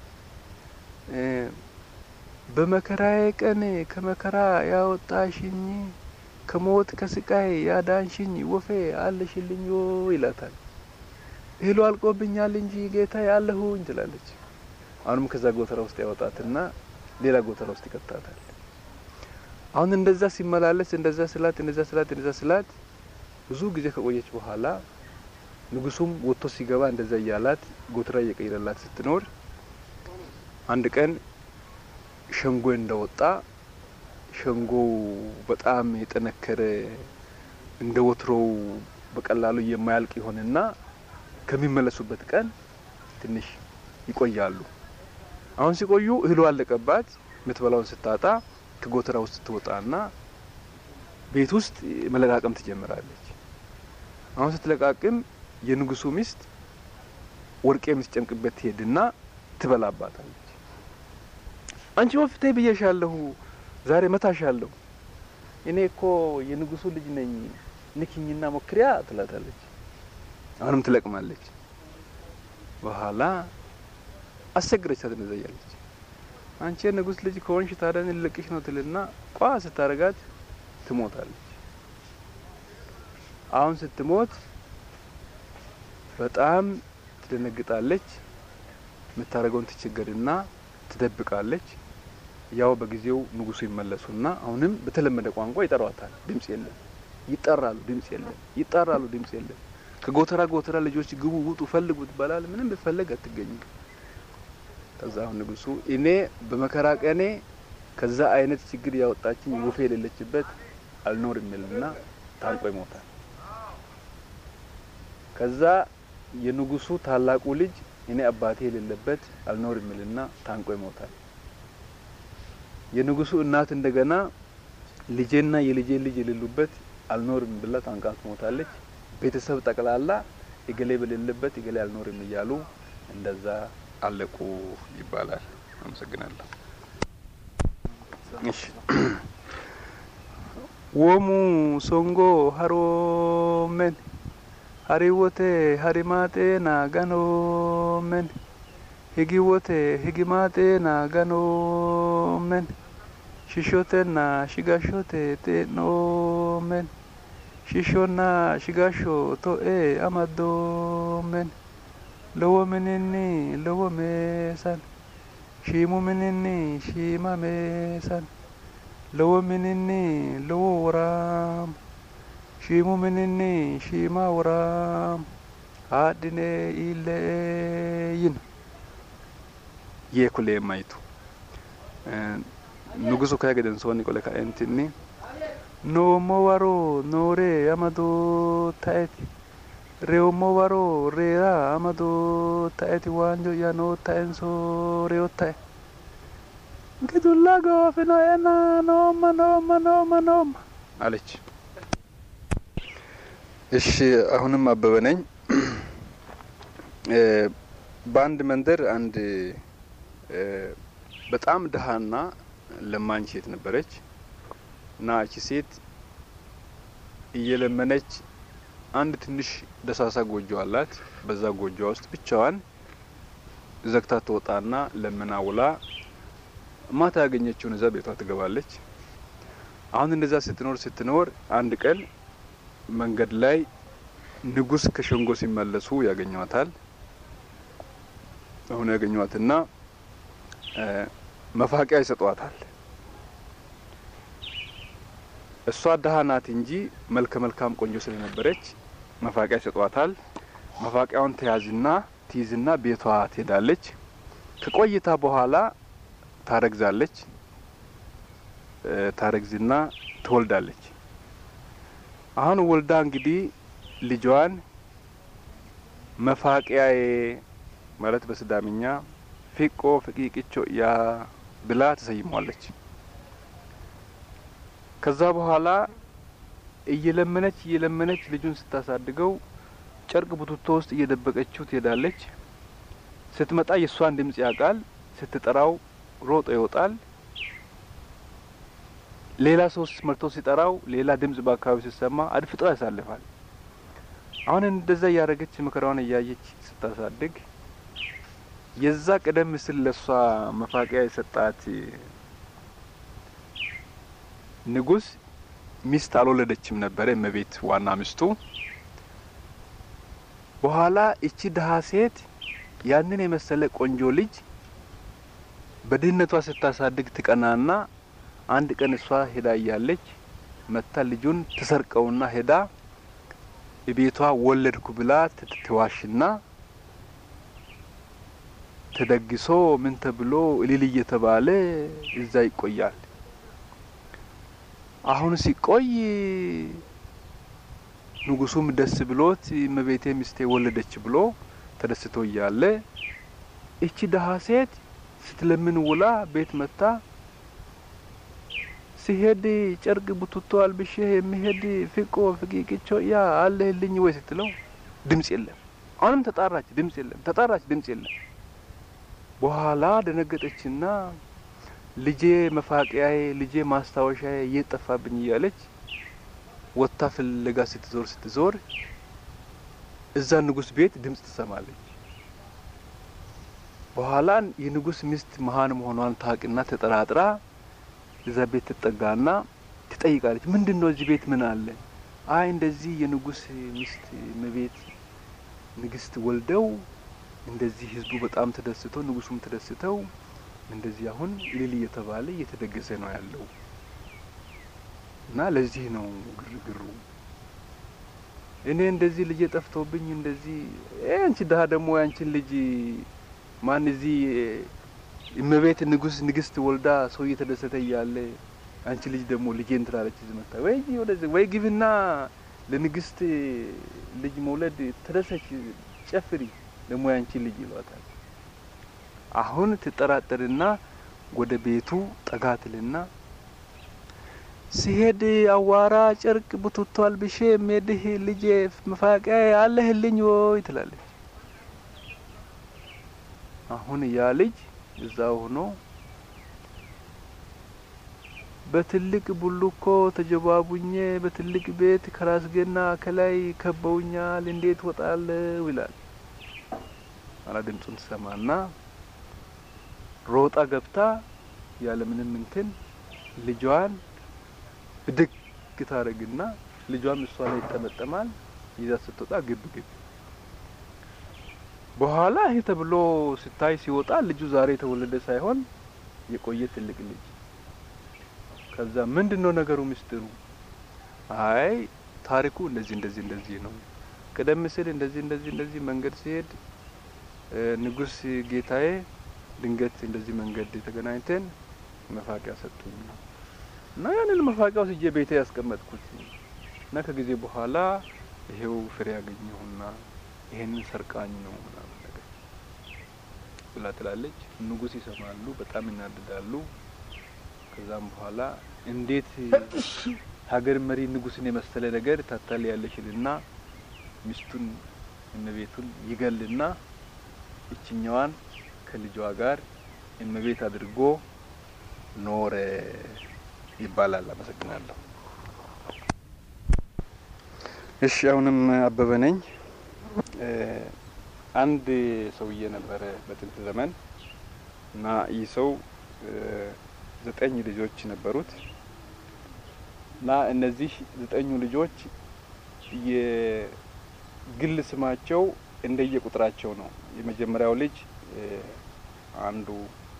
በመከራዬ ቀን ከመከራ ያወጣሽኝ ከሞት ከስቃይ ያዳንሽኝ ወፌ አለሽልኝ ይላታል። እህሉ አልቆብኛል እንጂ ጌታ ያለሁኝ ትላለች። አሁንም ከዛ ጎተራ ውስጥ ያወጣትና ሌላ ጎተራ ውስጥ ይከታታል። አሁን እንደዛ ሲመላለስ እንደዛ ስላት እንደዛ ስላት እንደዛ ስላት ብዙ ጊዜ ከቆየች በኋላ ንጉሱም ወጥቶ ሲገባ እንደዛ እያላት ጎተራ እየቀየረላት ስትኖር አንድ ቀን ሸንጎ እንደወጣ ሸንጎው በጣም የጠነከረ እንደ ወትሮው በቀላሉ የማያልቅ ይሆንና ከሚመለሱበት ቀን ትንሽ ይቆያሉ። አሁን ሲቆዩ እህሉ አለቀባት። የምትበላውን ስታጣ ከጎተራ ውስጥ ትወጣና ቤት ውስጥ መለቃቀም ትጀምራለች። አሁን ስትለቃቅም የንጉሱ ሚስት ወርቄ የምትጨምቅበት ትሄድና ትበላባታለች። አንቺ ወፍቴ ብዬሻለሁ፣ ዛሬ መታሻለሁ። እኔ እኮ የንጉሱ ልጅ ነኝ፣ ንኪኝና ሞክሪያ ትላታለች። አሁንም ትለቅማለች። በኋላ አስቸግረቻት እንደዛ እያለች አንቺ የንጉስ ልጅ ከሆንሽ ታዲያ እኔ ልለቅሽ ነው ትልና ቋ ስታረጋት ትሞታለች። አሁን ስትሞት በጣም ትደነግጣለች። የምታደርገውን ትቸገርና ትደብቃለች። ያው በጊዜው ንጉሱ ይመለሱና አሁንም በተለመደ ቋንቋ ይጠሯታል። ድምጽ የለም። ይጠራሉ፣ ድምጽ የለም። ይጠራሉ፣ ድምጽ የለም። ከጎተራ ጎተራ ልጆች ግቡ፣ ውጡ፣ ፈልጉ ትባላል። ምንም ብፈለግ አትገኝም። ከዛ አሁን ንጉሱ እኔ በመከራ ቀኔ ከዛ አይነት ችግር ያወጣችኝ ወፌ የሌለችበት አልኖር የሚልና ታንቆ ይሞታል። ከዛ የንጉሱ ታላቁ ልጅ እኔ አባቴ የሌለበት አልኖር የሚልና ታንቆ ይሞታል። የንጉሱ እናት እንደገና ልጄና የልጄ ልጅ የሌሉበት አልኖርም ብላ ታንቃ ትሞታለች። ቤተሰብ ጠቅላላ እገሌ በሌለበት እገሌ አልኖርም እያሉ እንደዛ አለቁ ይባላል። አመሰግናለሁ። እሺ ወሙ ሶንጎ ሀሮሜን ሀሪወቴ ሀሪማጤና ገኖሜን higiwote higimaxeena ganoomen shishshotenna shigashote xee'noomen shishshonna shigasho to'e amadoomen lowo mininni lowo meesan shiimu mininni shiima meesan lowo mininni lowo woraam shiimu mininni shiima woraam haadhine iilleeyin yee kulee mayitu nugusu kaya gedensoonni qole kaeentinni noommo waro noore amadoo ta'eti reewmo waro reera amadoo ta'eti waanjo'ya noo ta'enso reyo ta'e gidulla goofino'ena nooma nooma nooma nooma አለች። እሺ አሁንም አበበ ነኝ። በአንድ መንደር አንድ በጣም ድሀና ለማኝ ሴት ነበረች እና እቺ ሴት እየለመነች አንድ ትንሽ ደሳሳ ጎጆ አላት። በዛ ጎጆ ውስጥ ብቻዋን ዘግታ ትወጣና ለምና ውላ ማታ ያገኘችውን እዛ ቤቷ ትገባለች። አሁን እንደዛ ስትኖር ስትኖር አንድ ቀን መንገድ ላይ ንጉስ ከሸንጎ ሲመለሱ ያገኟታል። አሁን ያገኟትና መፋቂያ ይሰጧታል። እሷ ደሃ ናት እንጂ መልከ መልካም ቆንጆ ስለነበረች መፋቂያ ይሰጧታል። መፋቂያውን ተያዝና ትይዝና ቤቷ ትሄዳለች። ከቆይታ በኋላ ታረግዛለች። ታረግዝና ትወልዳለች። አሁን ወልዳ እንግዲህ ልጇን መፋቂያዬ ማለት በስዳምኛ ፊቆ ፍቂቅቾ ያ ብላ ተሰይሟለች። ከዛ በኋላ እየለመነች እየለመነች ልጁን ስታሳድገው ጨርቅ ቡትቶ ውስጥ እየደበቀችው ትሄዳለች። ስትመጣ የእሷን ድምጽ ያውቃል። ስትጠራው ሮጦ ይወጣል። ሌላ ሰው መርቶ ሲጠራው ሌላ ድምጽ በአካባቢ ሲሰማ አድፍጦ ያሳልፋል። አሁን እንደዛ እያደረገች መከራዋን እያየች ስታሳድግ የዛ ቀደም ሲል ለሷ መፋቂያ የሰጣት ንጉስ ሚስት አልወለደችም ነበረ፣ እመቤት ዋና ሚስቱ። በኋላ እቺ ድሀ ሴት ያንን የመሰለ ቆንጆ ልጅ በድህነቷ ስታሳድግ ትቀናና አንድ ቀን እሷ ሄዳ እያለች መታ ልጁን ትሰርቀውና ሄዳ ቤቷ ወለድኩ ብላ ትዋሽና ተደግሶ ምን ተብሎ እልል እየተባለ እዛ ይቆያል። አሁን ሲቆይ ንጉሱም ደስ ብሎት እመቤቴ ሚስቴ ወለደች ብሎ ተደስቶ እያለ እቺ ደሀ ሴት ስትለምን ውላ ቤት መታ ሲሄድ ጨርቅ ቡትቶ አልብሼ የሚሄድ ፍቆ ፍቂቅቾ ያ አለህልኝ ወይ ስትለው ድምጽ የለም። አሁንም ተጣራች፣ ድምጽ የለም። ተጣራች፣ ድምጽ የለም። በኋላ ደነገጠችና ልጄ መፋቂያዬ፣ ልጄ ማስታወሻዬ እየጠፋብኝ እያለች ወጥታ ፍለጋ ስትዞር ስትዞር እዛ ንጉስ ቤት ድምጽ ትሰማለች። በኋላ የንጉስ ሚስት መሀን መሆኗን ታውቅና ተጠራጥራ እዛ ቤት ትጠጋና ትጠይቃለች። ምንድን ነው እዚህ ቤት ምን አለ? አይ እንደዚህ የንጉስ ሚስት መቤት ንግስት ወልደው እንደዚህ ህዝቡ በጣም ተደስተው ንጉሱም ተደስተው እንደዚህ አሁን እልል እየተባለ እየተደገሰ ነው ያለው እና ለዚህ ነው ግርግሩ። እኔ እንደዚህ ልጅ ጠፍቶብኝ እንደዚህ አንቺ ድሀ ደግሞ ያንቺን ልጅ ማን እዚህ እመቤት ንጉስ ንግስት ወልዳ ሰው እየተደሰተ እያለ አንቺ ልጅ ደግሞ ልጄን ትላለች። እዚህ መጣ ወይ ወደዚህ ወይ ግብና ለንግስት ልጅ መውለድ ተደሰች፣ ጨፍሪ ደግሞ ያንቺ ልጅ ይሏታል። አሁን ትጠራጠርና ወደ ቤቱ ጠጋትልና ሲሄድ አዋራ ጨርቅ ቡትቶ አልብሼ ሜድህ ልጄ መፋቂያ አለህልኝ ወይ ትላለች። አሁን ያ ልጅ እዛ ሆኖ በትልቅ ቡልኮ ተጀባቡኜ በትልቅ ቤት ከራስጌና ከላይ ከበውኛል፣ እንዴት ወጣለው ይላል። አላ ድምፁን ትሰማና ሮጣ ገብታ ያለምንም እንትን ልጇን ብድግ ታረግና ልጇም እሷ ላይ ይጠመጠማል። ይዛ ስትወጣ ግብ ግብ በኋላ ይሄ ተብሎ ስታይ ሲወጣ ልጁ ዛሬ የተወለደ ሳይሆን የቆየ ትልቅ ልጅ። ከዛ ምንድን ነው ነገሩ ምስጢሩ? አይ ታሪኩ እንደዚህ እንደዚህ እንደዚህ ነው። ቀደም ሲል እንደዚህ እንደዚህ እንደዚህ መንገድ ሲሄድ ንጉስ ጌታዬ ድንገት እንደዚህ መንገድ ተገናኝተን መፋቂያ ሰጡኝ እና ያንን መፋቂያ ወስጄ ቤቴ ያስቀመጥኩት እና ከጊዜ በኋላ ይሄው ፍሬ ያገኘሁና ይሄንን ሰርቃኝ ነው ምናምን ነገር ብላ ትላለች። ንጉስ ይሰማሉ፣ በጣም ይናደዳሉ። ከዛም በኋላ እንዴት ሀገር መሪ ንጉስን የመሰለ ነገር ታታል ያለሽልና ሚስቱን እመቤቱን ይገልና እችኛዋን ከልጇ ጋር እመቤት አድርጎ ኖረ ይባላል። አመሰግናለሁ። እሺ፣ አሁንም አበበ ነኝ። አንድ ሰውዬ ነበረ በጥንት ዘመን እና ይህ ሰው ዘጠኝ ልጆች ነበሩት እና እነዚህ ዘጠኙ ልጆች የግል ስማቸው እንደየ ቁጥራቸው ነው። የመጀመሪያው ልጅ አንዱ፣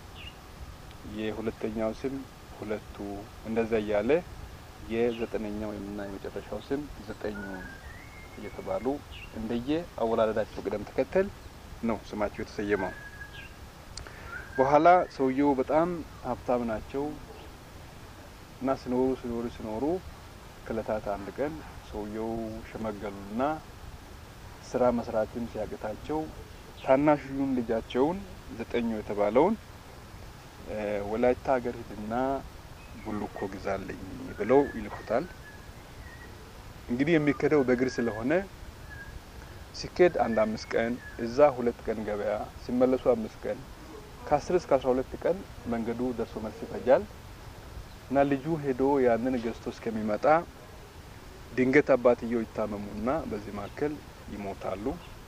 የሁለተኛው ስም ሁለቱ፣ እንደዛ እያለ የዘጠነኛው እና የመጨረሻው ስም ዘጠኙ እየተባሉ እንደየ አወላለዳቸው ቅደም ተከተል ነው ስማቸው የተሰየመው። በኋላ ሰውየው በጣም ሀብታም ናቸው እና ሲኖሩ ሲኖሩ ሲኖሩ ከእለታት አንድ ቀን ሰውየው ሸመገሉና ስራ መስራትም ሲያቅታቸው ታናሹን ልጃቸውን ዘጠኙ የተባለውን ወላይታ ሀገር ሂድና ቡልኮ ግዛለኝ ብለው ይልኩታል። እንግዲህ የሚከደው በእግር ስለሆነ ሲኬድ አንድ አምስት ቀን እዛ ሁለት ቀን ገበያ ሲመለሱ አምስት ቀን ከአስር እስከ አስራ ሁለት ቀን መንገዱ ደርሶ መልስ ይፈጃል እና ልጁ ሄዶ ያንን ገዝቶ እስከሚመጣ ድንገት አባትየው ይታመሙና በዚህ መካከል ይሞታሉ።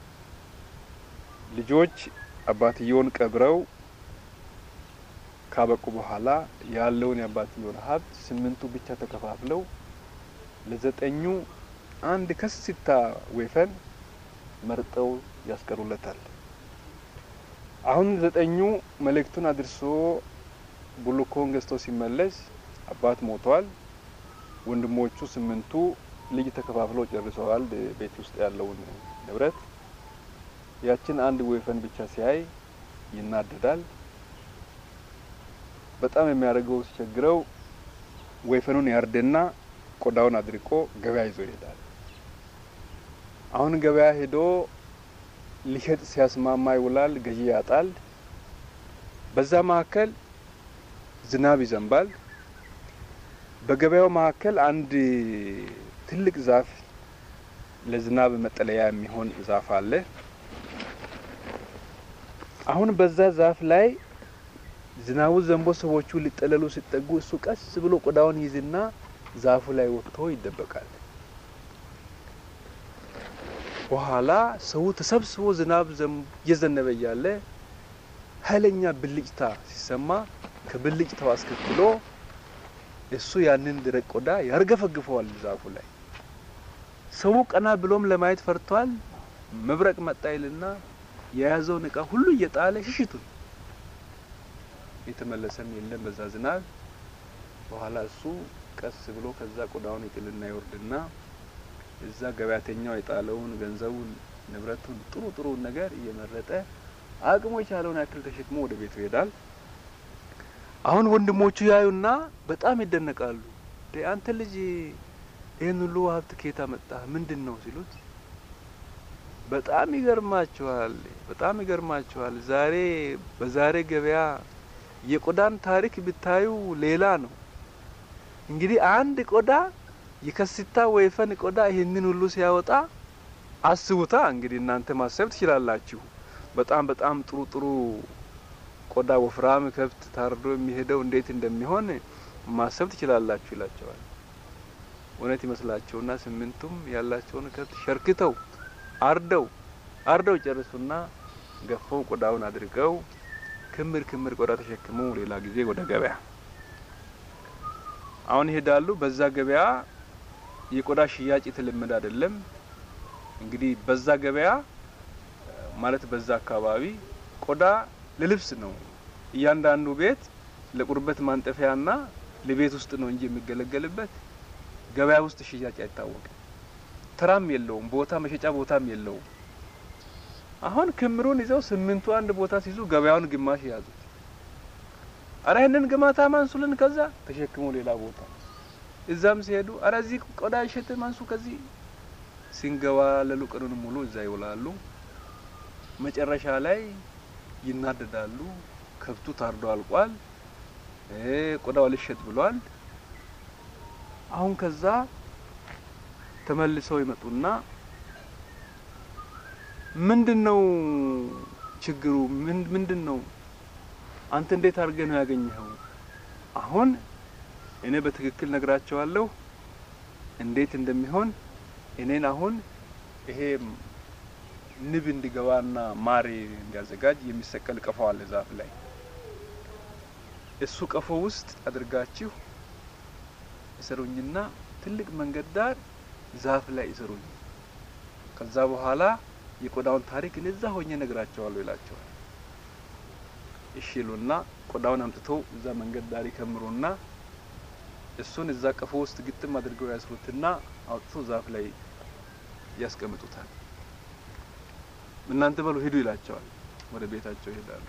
ልጆች አባትየውን ቀብረው ካበቁ በኋላ ያለውን የአባትየውን ሀብት ስምንቱ ብቻ ተከፋፍለው ለዘጠኙ አንድ ከስታ ወይፈን መርጠው ያስቀሩለታል። አሁን ዘጠኙ መልእክቱን አድርሶ ቡልኮን ገዝቶ ሲመለስ አባት ሞቷል። ወንድሞቹ ስምንቱ ልጅ ተከፋፍለው ጨርሰዋል ቤት ውስጥ ያለውን ንብረት። ያችን አንድ ወይፈን ብቻ ሲያይ ይናደዳል። በጣም የሚያደርገው ሲቸግረው ወይፈኑን ያርድና ቆዳውን አድርቆ ገበያ ይዞ ይሄዳል። አሁን ገበያ ሄዶ ሊሸጥ ሲያስማማ ይውላል። ገዢ ያጣል። በዛ መካከል ዝናብ ይዘንባል። በገበያው መካከል አንድ ትልቅ ዛፍ ለዝናብ መጠለያ የሚሆን ዛፍ አለ። አሁን በዛ ዛፍ ላይ ዝናቡ ዘንቦ ሰዎቹ ሊጠለሉ ሲጠጉ እሱ ቀስ ብሎ ቆዳውን ይዝና ዛፉ ላይ ወጥቶ ይደበቃል። በኋላ ሰው ተሰብስቦ ዝናብ እየዘነበ እያለ ኃይለኛ ብልጭታ ሲሰማ ከብልጭታው አስከትሎ እሱ ያንን ደረቅ ቆዳ ያርገፈግፈዋል ዛፉ ላይ። ሰው ቀና ብሎም ለማየት ፈርቷል። መብረቅ መጣ ይልና የያዘውን እቃ ሁሉ እየጣለ ሽሽቱን የተመለሰም የለም በዛ ዝናብ። በኋላ እሱ ቀስ ብሎ ከዛ ቆዳውን ይጥልና ይወርድና እዛ ገበያተኛው የጣለውን ገንዘቡን፣ ንብረቱን፣ ጥሩ ጥሩን ነገር እየመረጠ አቅሙ የቻለውን ያክል ተሸክሞ ወደ ቤቱ ይሄዳል። አሁን ወንድሞቹ ያዩና በጣም ይደነቃሉ። አንተ ልጅ ይህን ሁሉ ሀብት ከየት አመጣህ? ምንድን ነው ሲሉት በጣም ይገርማችኋል፣ በጣም ይገርማችኋል። ዛሬ በዛሬ ገበያ የቆዳን ታሪክ ብታዩ ሌላ ነው። እንግዲህ አንድ ቆዳ የከስታ ወይፈን ቆዳ ይህንን ሁሉ ሲያወጣ አስቡታ። እንግዲህ እናንተ ማሰብ ትችላላችሁ። በጣም በጣም ጥሩ ጥሩ ቆዳ ወፍራም ከብት ታርዶ የሚሄደው እንዴት እንደሚሆን ማሰብ ትችላላችሁ ይላቸዋል። እውነት ይመስላቸውና ስምንቱም ያላቸውን ከብት ሸርክተው አርደው አርደው ጨርሱና ገፈው ቆዳውን አድርገው ክምር ክምር ቆዳ ተሸክመው ሌላ ጊዜ ወደ ገበያ አሁን ይሄዳሉ። በዛ ገበያ የቆዳ ሽያጭ የተለመደ አይደለም። እንግዲህ በዛ ገበያ ማለት በዛ አካባቢ ቆዳ ለልብስ ነው። እያንዳንዱ ቤት ለቁርበት ማንጠፊያና ለቤት ውስጥ ነው እንጂ የሚገለገልበት ገበያ ውስጥ ሽያጭ አይታወቅም። ተራም የለውም፣ ቦታ መሸጫ ቦታም የለውም። አሁን ክምሩን ይዘው ስምንቱ አንድ ቦታ ሲይዙ ገበያውን ግማሽ ያዙት። አረ ይህንን ግማታ ማንሱልን ከዛ ተሸክሞ ሌላ ቦታ እዛም ሲሄዱ አረ እዚህ ቆዳ ይሸጥ ማንሱ ከዚህ ሲንገባለሉ ቀኑን ሙሉ እዛ ይውላሉ። መጨረሻ ላይ ይናደዳሉ። ከብቱ ታርዶ አልቋል። ቆዳው ልሸጥ ብሏል። አሁን ከዛ ተመልሰው ይመጡና ምንድን ነው ችግሩ? ምንድን ነው አንተ እንዴት አድርገህ ነው ያገኘኸው? አሁን እኔ በትክክል ነግራቸዋለሁ እንዴት እንደሚሆን እኔን አሁን ይሄ ንብ እንዲገባና ማር እንዲያዘጋጅ የሚሰቀል ቀፎ አለ ዛፍ ላይ እሱ ቀፎ ውስጥ አድርጋችሁ እሰሩኝና ትልቅ መንገድ ዳር ዛፍ ላይ ይሰሩኝ። ከዛ በኋላ የቆዳውን ታሪክ እኔ እዛ ሆኜ ነግራቸዋለሁ ይላቸዋል። እሺ ይሉና ቆዳውን አምጥተው እዛ መንገድ ዳር ይከምሩና እሱን እዛ ቀፎ ውስጥ ግጥም አድርገው ያስሩትና አውጥተው ዛፍ ላይ ያስቀምጡታል። እናንተ በሉ ሂዱ ይላቸዋል። ወደ ቤታቸው ይሄዳሉ።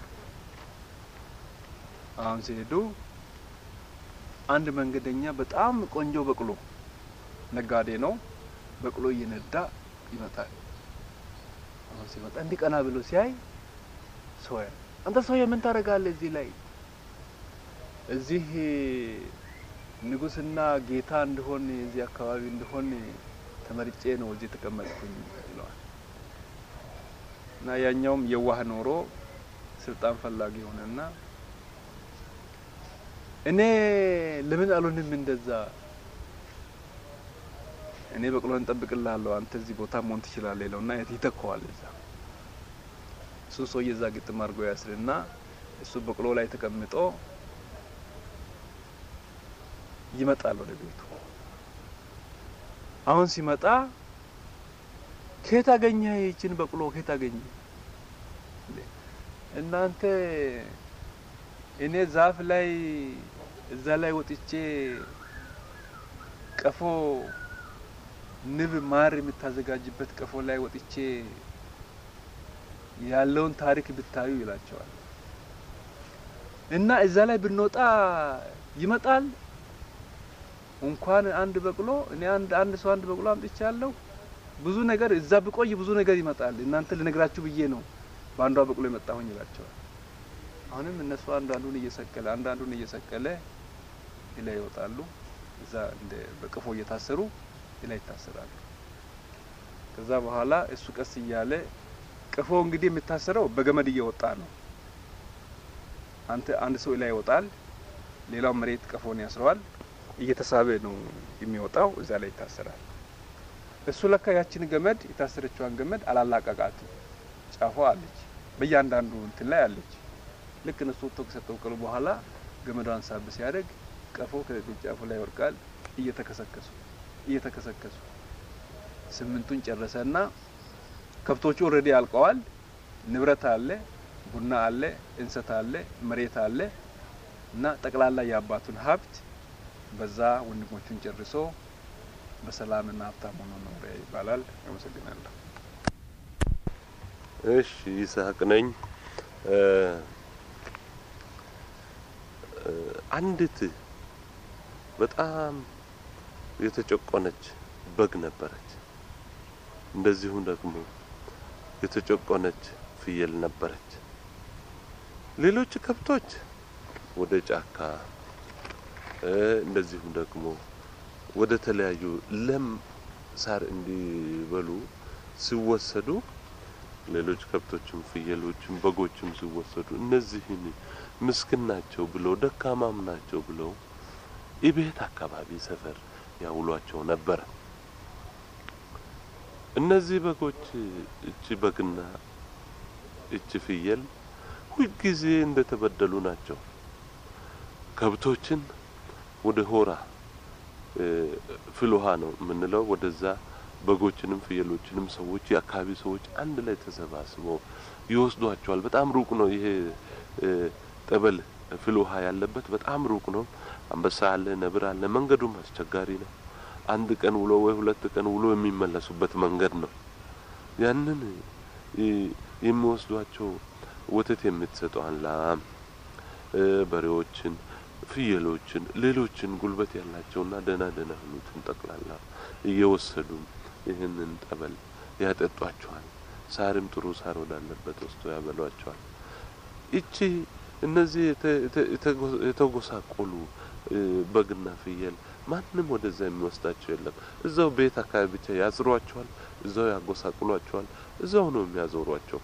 አሁን ሲሄዱ አንድ መንገደኛ በጣም ቆንጆ በቅሎ ነጋዴ ነው። በቅሎ እየነዳ ይመጣል። አሁን ሲመጣ እንዲህ ቀና ብሎ ሲያይ ሰው ያያል። አንተ ሰውዬ ምን ታደርጋለህ እዚህ ላይ? እዚህ ንጉስና ጌታ እንደሆን እዚህ አካባቢ እንደሆን ተመርጬ ነው እዚህ ተቀመጥኩኝ ይለዋል። እና ያኛውም የዋህ ኖሮ ስልጣን ፈላጊ ሆነና እኔ ለምን አልሆንም እንደዛ እኔ በቅሎን እንጠብቅልሃለሁ አንተ እዚህ ቦታ መሆን ትችላለህ ይለውና ይተካዋል። እዛ እሱን ሰውዬ እዛ ግጥም አድርጎ ያስርና እሱ በቅሎ ላይ ተቀምጦ ይመጣል ወደ ቤቱ። አሁን ሲመጣ ከየት አገኘህ ይችን በቅሎ ከየት አገኘህ? እናንተ እኔ ዛፍ ላይ እዛ ላይ ወጥቼ ቀፎ ንብ ማር የምታዘጋጅበት ቀፎ ላይ ወጥቼ ያለውን ታሪክ ብታዩ ይላቸዋል። እና እዛ ላይ ብንወጣ ይመጣል እንኳን አንድ በቅሎ እኔ አንድ አንድ ሰው አንድ በቅሎ አምጥቻለሁ። ብዙ ነገር እዛ ብቆይ ብዙ ነገር ይመጣል። እናንተ ልነግራችሁ ብዬ ነው በአንዷ በቅሎ የመጣሁኝ ይላቸዋል። አሁንም እነሱ አንዳንዱን እየሰቀለ አንዳንዱን እየሰቀለ ላይ ይወጣሉ። እዛ እንደ በቅፎ እየታሰሩ ላይ ይታሰራሉ። ከዛ በኋላ እሱ ቀስ እያለ ቅፎ እንግዲህ የሚታሰረው በገመድ እየወጣ ነው። አንተ አንድ ሰው ላይ ይወጣል፣ ሌላው መሬት ቀፎን ያስረዋል። እየተሳበ ነው የሚወጣው፣ እዛ ላይ ይታሰራል። እሱ ለካ ያችን ገመድ የታሰረችዋን ገመድ አላላቀቃትም። ጫፏ አለች፣ በእያንዳንዱ እንትን ላይ አለች። ልክ እነሱ ወጥቶ ከሰቀሉ በኋላ ገመዷን ሳብ ሲያደርግ ቀፎ ከጫፉ ላይ ይወድቃል። እየተከሰከሱ እየተከሰከሱ ስምንቱን ጨረሰና ከብቶቹ ኦልሬዲ አልቀዋል። ንብረት አለ፣ ቡና አለ፣ እንሰት አለ፣ መሬት አለ እና ጠቅላላ የአባቱን ሀብት በዛ ወንድሞቹን ጨርሶ በሰላምና ሀብታም ሆኖ ኖረ ይባላል። አመሰግናለሁ። እሺ ይስሐቅ ነኝ። አንዲት በጣም የተጨቆነች በግ ነበረች። እንደዚሁም ደግሞ የተጨቆነች ፍየል ነበረች። ሌሎች ከብቶች ወደ ጫካ እንደዚሁም ደግሞ ወደ ተለያዩ ለም ሳር እንዲበሉ ሲወሰዱ ሌሎች ከብቶችም ፍየሎችም በጎችም ሲወሰዱ እነዚህን ምስኪን ናቸው ብለው ደካማም ናቸው ብለው የቤት አካባቢ ሰፈር ያውሏቸው ነበረ። እነዚህ በጎች እቺ በግና እቺ ፍየል ሁልጊዜ እንደተበደሉ ናቸው። ከብቶችን ወደ ሆራ ፍል ውሃ ነው የምንለው ወደዛ በጎችንም ፍየሎችንም ሰዎች የአካባቢ ሰዎች አንድ ላይ ተሰባስበው ይወስዷቸዋል። በጣም ሩቅ ነው ይሄ ጠበል ፍል ውሃ ያለበት በጣም ሩቅ ነው። አንበሳ አለ፣ ነብር አለ። መንገዱም አስቸጋሪ ነው። አንድ ቀን ውሎ ወይ ሁለት ቀን ውሎ የሚመለሱበት መንገድ ነው። ያንን የሚወስዷቸው ወተት የምትሰጠዋን ላም፣ በሬዎችን፣ ፍየሎችን፣ ሌሎችን ጉልበት ያላቸውና ደህና ደህና የሆኑትን ጠቅላላ እየወሰዱ ይህንን ጠበል ያጠጧቸዋል። ሳርም ጥሩ ሳር ወዳለበት ወስዶ ያበሏቸዋል። ይቺ እነዚህ የተጎሳቆሉ በግና ፍየል ማንም ወደዛ የሚወስዳቸው የለም። እዛው ቤት አካባቢ ብቻ ያስሯቸዋል፣ እዛው ያጎሳቅሏቸዋል፣ እዛው ነው የሚያዞሯቸው።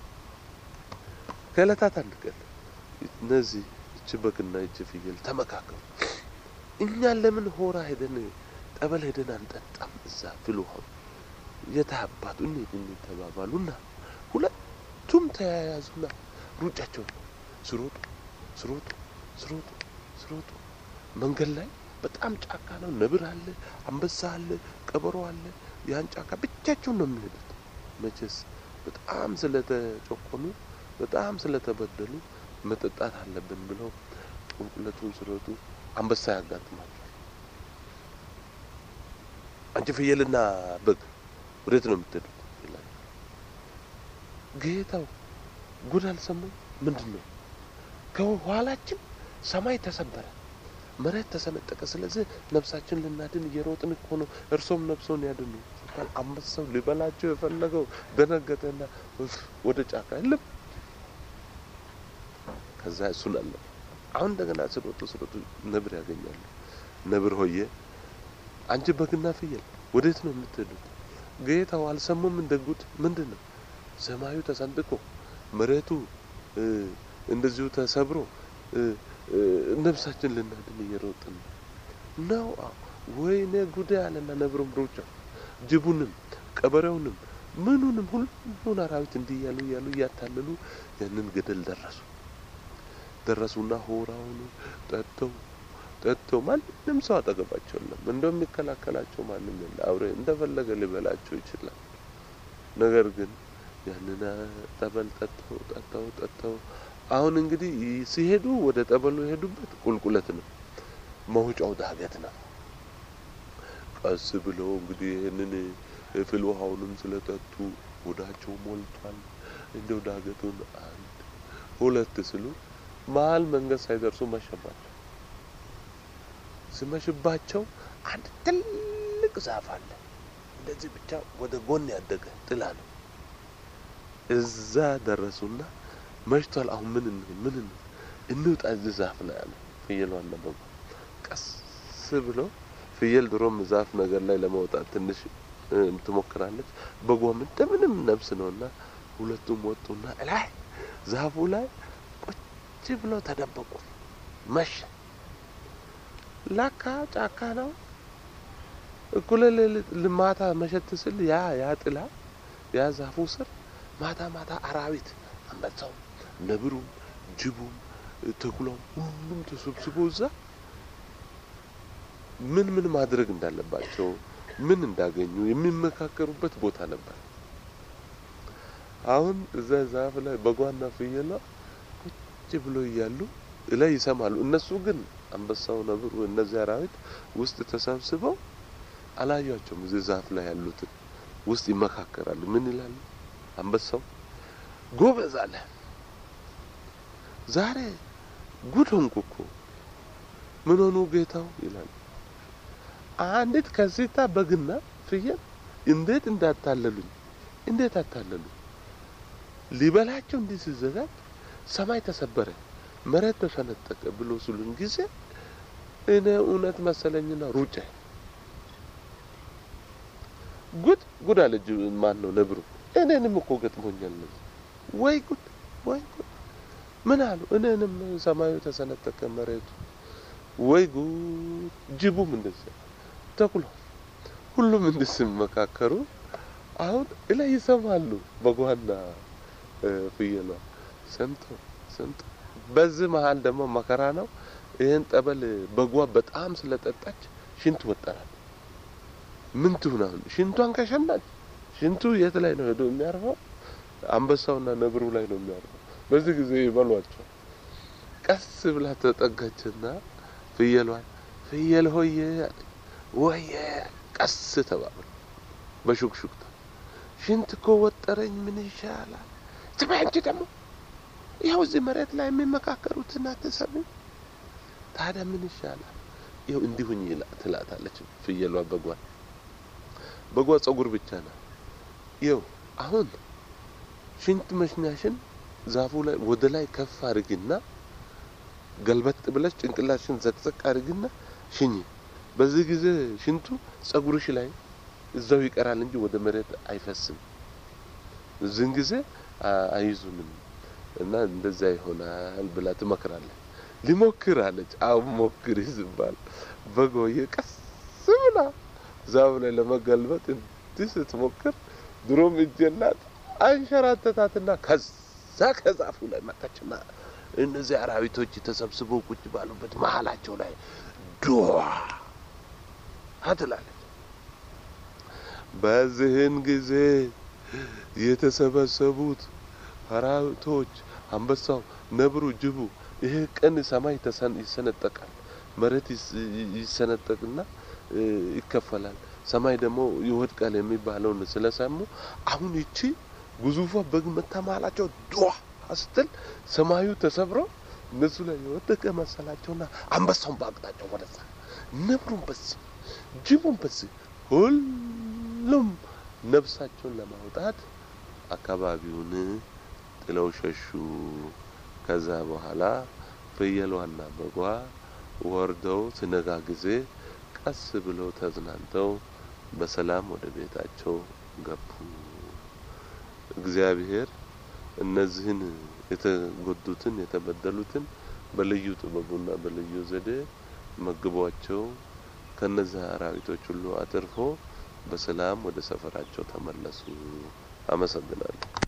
ከእለታት አንድ ቀን እነዚህ እቺ በግና እቺ ፍየል ተመካከሉ። እኛ ለምን ሆራ ሄደን ጠበል ሄደን አንጠጣም? እዛ ፍል ውሃው የታባቱ እንሂድ እንሂድ ተባባሉና ሁለቱም ተያያዙና ሩጫቸውን ስሮጡ ስሮጡ ስሮጡ ስሮጡ መንገድ ላይ በጣም ጫካ ነው። ነብር አለ፣ አንበሳ አለ፣ ቀበሮ አለ። ያን ጫካ ብቻቸውን ነው የሚሄዱት። መቼስ በጣም ስለተጨቆኑ በጣም ስለተበደሉ መጠጣት አለብን ብለው ቁልቁለቱን ሲሮጡ አንበሳ ያጋጥማቸዋል። አንቺ ፍየልና በግ ወዴት ነው የምትሄዱት? ይላል ጌታው። ጉድ አልሰማም። ምንድን ነው? ከኋላችን ሰማይ ተሰበረ፣ መሬት ተሰነጠቀ። ስለዚህ ነፍሳችን ልናድን እየሮጥን እኮ ነው። እርሶም ነፍሶን ያድኑ ሲባል አንበሳው ሊበላቸው የፈለገው ደነገጠና ወደ ጫካ የለም። ከዛ እሱን አለ አሁን እንደገና ስሮጡ ስሮጡ ነብር ያገኛሉ። ነብር ሆየ አንቺ በግና ፍየል ወዴት ነው የምትሄዱት? ጌታው አልሰሙም እንደ ጉድ ምንድን ነው? ሰማዩ ተሰንጥቆ መሬቱ እንደዚሁ ተሰብሮ ነፍሳችን ልናድን እየሮጥን ነው። ወይኔ ጉዳይ አለና ነብሩም ሩጫ ጅቡንም ቀበሬውንም ምኑንም ሁሉን አራዊት እንዲህ እያሉ እያሉ እያታለሉ ያንን ገደል ደረሱ። ደረሱና ሆራውን ጠጥተው ጠጥተው ማንም ሰው አጠገባቸው የለም። እንደሚከላከላቸው ማንም የለ። አውሬ እንደፈለገ ሊበላቸው ይችላል። ነገር ግን ያንን ጠበል ጠጥተው ጠጥተው ጠጥተው አሁን እንግዲህ ሲሄዱ ወደ ጠበሉ የሄዱበት ቁልቁለት ነው፣ መውጫው ዳገት ነው። ቀስ ብለው እንግዲህ ይህንን ፍል ውሃውንም ስለጠጡ ሆዳቸው ሞልቷል። እንደው ዳገቱን አንድ ሁለት ስሉ መሀል መንገድ ሳይደርሱ መሸባቸው። ሲመሽባቸው አንድ ትልቅ ዛፍ አለ። እንደዚህ ብቻ ወደ ጎን ያደገ ጥላ ነው። እዛ ደረሱና መሽቷል። አሁን ምን እንሁን ምን እንሁን እንውጣ እዚህ ዛፍ ላይ አለ። ፍየሏና በጉ ቀስ ብሎ ፍየል ድሮም ዛፍ ነገር ላይ ለመውጣት ትንሽ ትሞክራለች። በጓም እንደምንም ነብስ ነውና ሁለቱም ወጡና ላይ ዛፉ ላይ ቁጭ ብለው ተደበቁ። መሸ። ላካ ጫካ ነው። እኩለ ሌሊት ማታ መሸት ስል ያ ያ ጥላ ያ ዛፉ ስር ማታ ማታ አራዊት አንበሳውም፣ ነብሩም፣ ጅቡም፣ ተኩላውም ሁሉም ተሰብስቦ እዛ ምን ምን ማድረግ እንዳለባቸው ምን እንዳገኙ የሚመካከሩበት ቦታ ነበር። አሁን እዛ ዛፍ ላይ በጓና ፍየሏ ቁጭ ብሎ እያሉ ላይ ይሰማሉ። እነሱ ግን አንበሳው፣ ነብሩ፣ እነዚህ አራዊት ውስጥ ተሰብስበው አላያቸውም። እዚህ ዛፍ ላይ ያሉትን ውስጥ ይመካከራሉ። ምን ይላሉ? አንበሳው ጎበዝ አለ፣ ዛሬ ጉድ ሆንኩ እኮ። ምን ሆኑ ጌታው? ይላል። አንዲት ከሲታ በግና ፍየል እንዴት እንዳታለሉኝ፣ እንዴት አታለሉኝ። ሊበላቸው እንዲህ ሲዘጋጅ ሰማይ ተሰበረ፣ መሬት ተሰነጠቀ ብሎ ስሉን ጊዜ እኔ እውነት መሰለኝና ሩጬ ጉድ ጉድ አለች። ማን ነው ነብሩ? እኔንም እኮ ገጥሞኛል። ወይ ጉድ ወይ ጉድ! ምን አሉ? እኔንም ሰማዩ ተሰነጠቀ መሬቱ። ወይ ጉድ! ጅቡም እንደዚያ ተኩሎ ሁሉም እንድስመካከሩ አሁን እላይ ይሰማሉ። በጓና ፍየሏ ሰምቶ ሰምቶ በዚህ መሀል ደግሞ መከራ ነው። ይህን ጠበል በጓ በጣም ስለጠጣች ሽንት ወጠራል። ምን ትሁን አሁን? ሽንቷን ከሸናች ሽንቱ የት ላይ ነው ሄዶ የሚያርፈው? አንበሳውና ነብሩ ላይ ነው የሚያርፈው። በዚህ ጊዜ ይበሏቸው። ቀስ ብላ ተጠጋችና ፍየሏን ፍየል ሆየ ወየ ቀስ ተባብሎ በሹክሹክታ ሽንት እኮ ወጠረኝ፣ ምን ይሻላል? ትበይ አንቺ ደግሞ ይኸው እዚህ መሬት ላይ የሚመካከሩትን አትሰሚም? ታዲያ ምን ይሻላል? ይኸው እንዲሁኝ ትላታለች ፍየሏ በጓን በጓ ጸጉር ብቻ ነው። ይኸው አሁን ሽንት መሽኛሽን ዛፉ ላይ ወደ ላይ ከፍ አድርግና ገልበጥ ብለሽ ጭንቅላሽን ዘቅዘቅ አድርግና ሽኝ። በዚህ ጊዜ ሽንቱ ጸጉርሽ ላይ እዛው ይቀራል እንጂ ወደ መሬት አይፈስም። እዚህን ጊዜ አይዙንም እና እንደዛ ይሆናል ብላ ትመክራለች። ሊሞክር አለች። አሁን ሞክሪ ሲባል በጎዬ ቀስ ብላ ዛፍ ላይ ለመገልበጥ እንዲህ ስትሞክር ድሮም እጅ የላት አንሸራተታትና ከዛ ከዛፉ ላይ መጣችና እነዚህ አራዊቶች ተሰብስበው ቁጭ ባሉበት መሀላቸው ላይ ዱዋ ትላለች። በዚህን ጊዜ የተሰበሰቡት አራዊቶች አንበሳው፣ ነብሩ፣ ጅቡ ይሄ ቀን ሰማይ ተሰን ይሰነጠቃል፣ መሬት ይሰነጠቅና ይከፈላል፣ ሰማይ ደግሞ ይወድቃል የሚባለውን ስለሰሙ አሁን ይቺ ግዙፏ በግ መታ መሀላቸው ዱዋ ስትል ሰማዩ ተሰብሮ እነሱ ላይ የወደቀ መሰላቸውና አንበሳውን በአቅጣጫው ወደዛ፣ ነብሩን በዚህ፣ ጅቡን በዚህ ሁሉም ነፍሳቸውን ለማውጣት አካባቢውን ጥለው ሸሹ። ከዛ በኋላ ፍየሏና በጓ ወርደው ሲነጋ ጊዜ ቀስ ብለው ተዝናንተው በሰላም ወደ ቤታቸው ገቡ። እግዚአብሔር እነዚህን የተጎዱትን የተበደሉትን በልዩ ጥበቡና በልዩ ዘዴ መግቧቸው ከነዚህ አራዊቶች ሁሉ አትርፎ በሰላም ወደ ሰፈራቸው ተመለሱ። አመሰግናለሁ።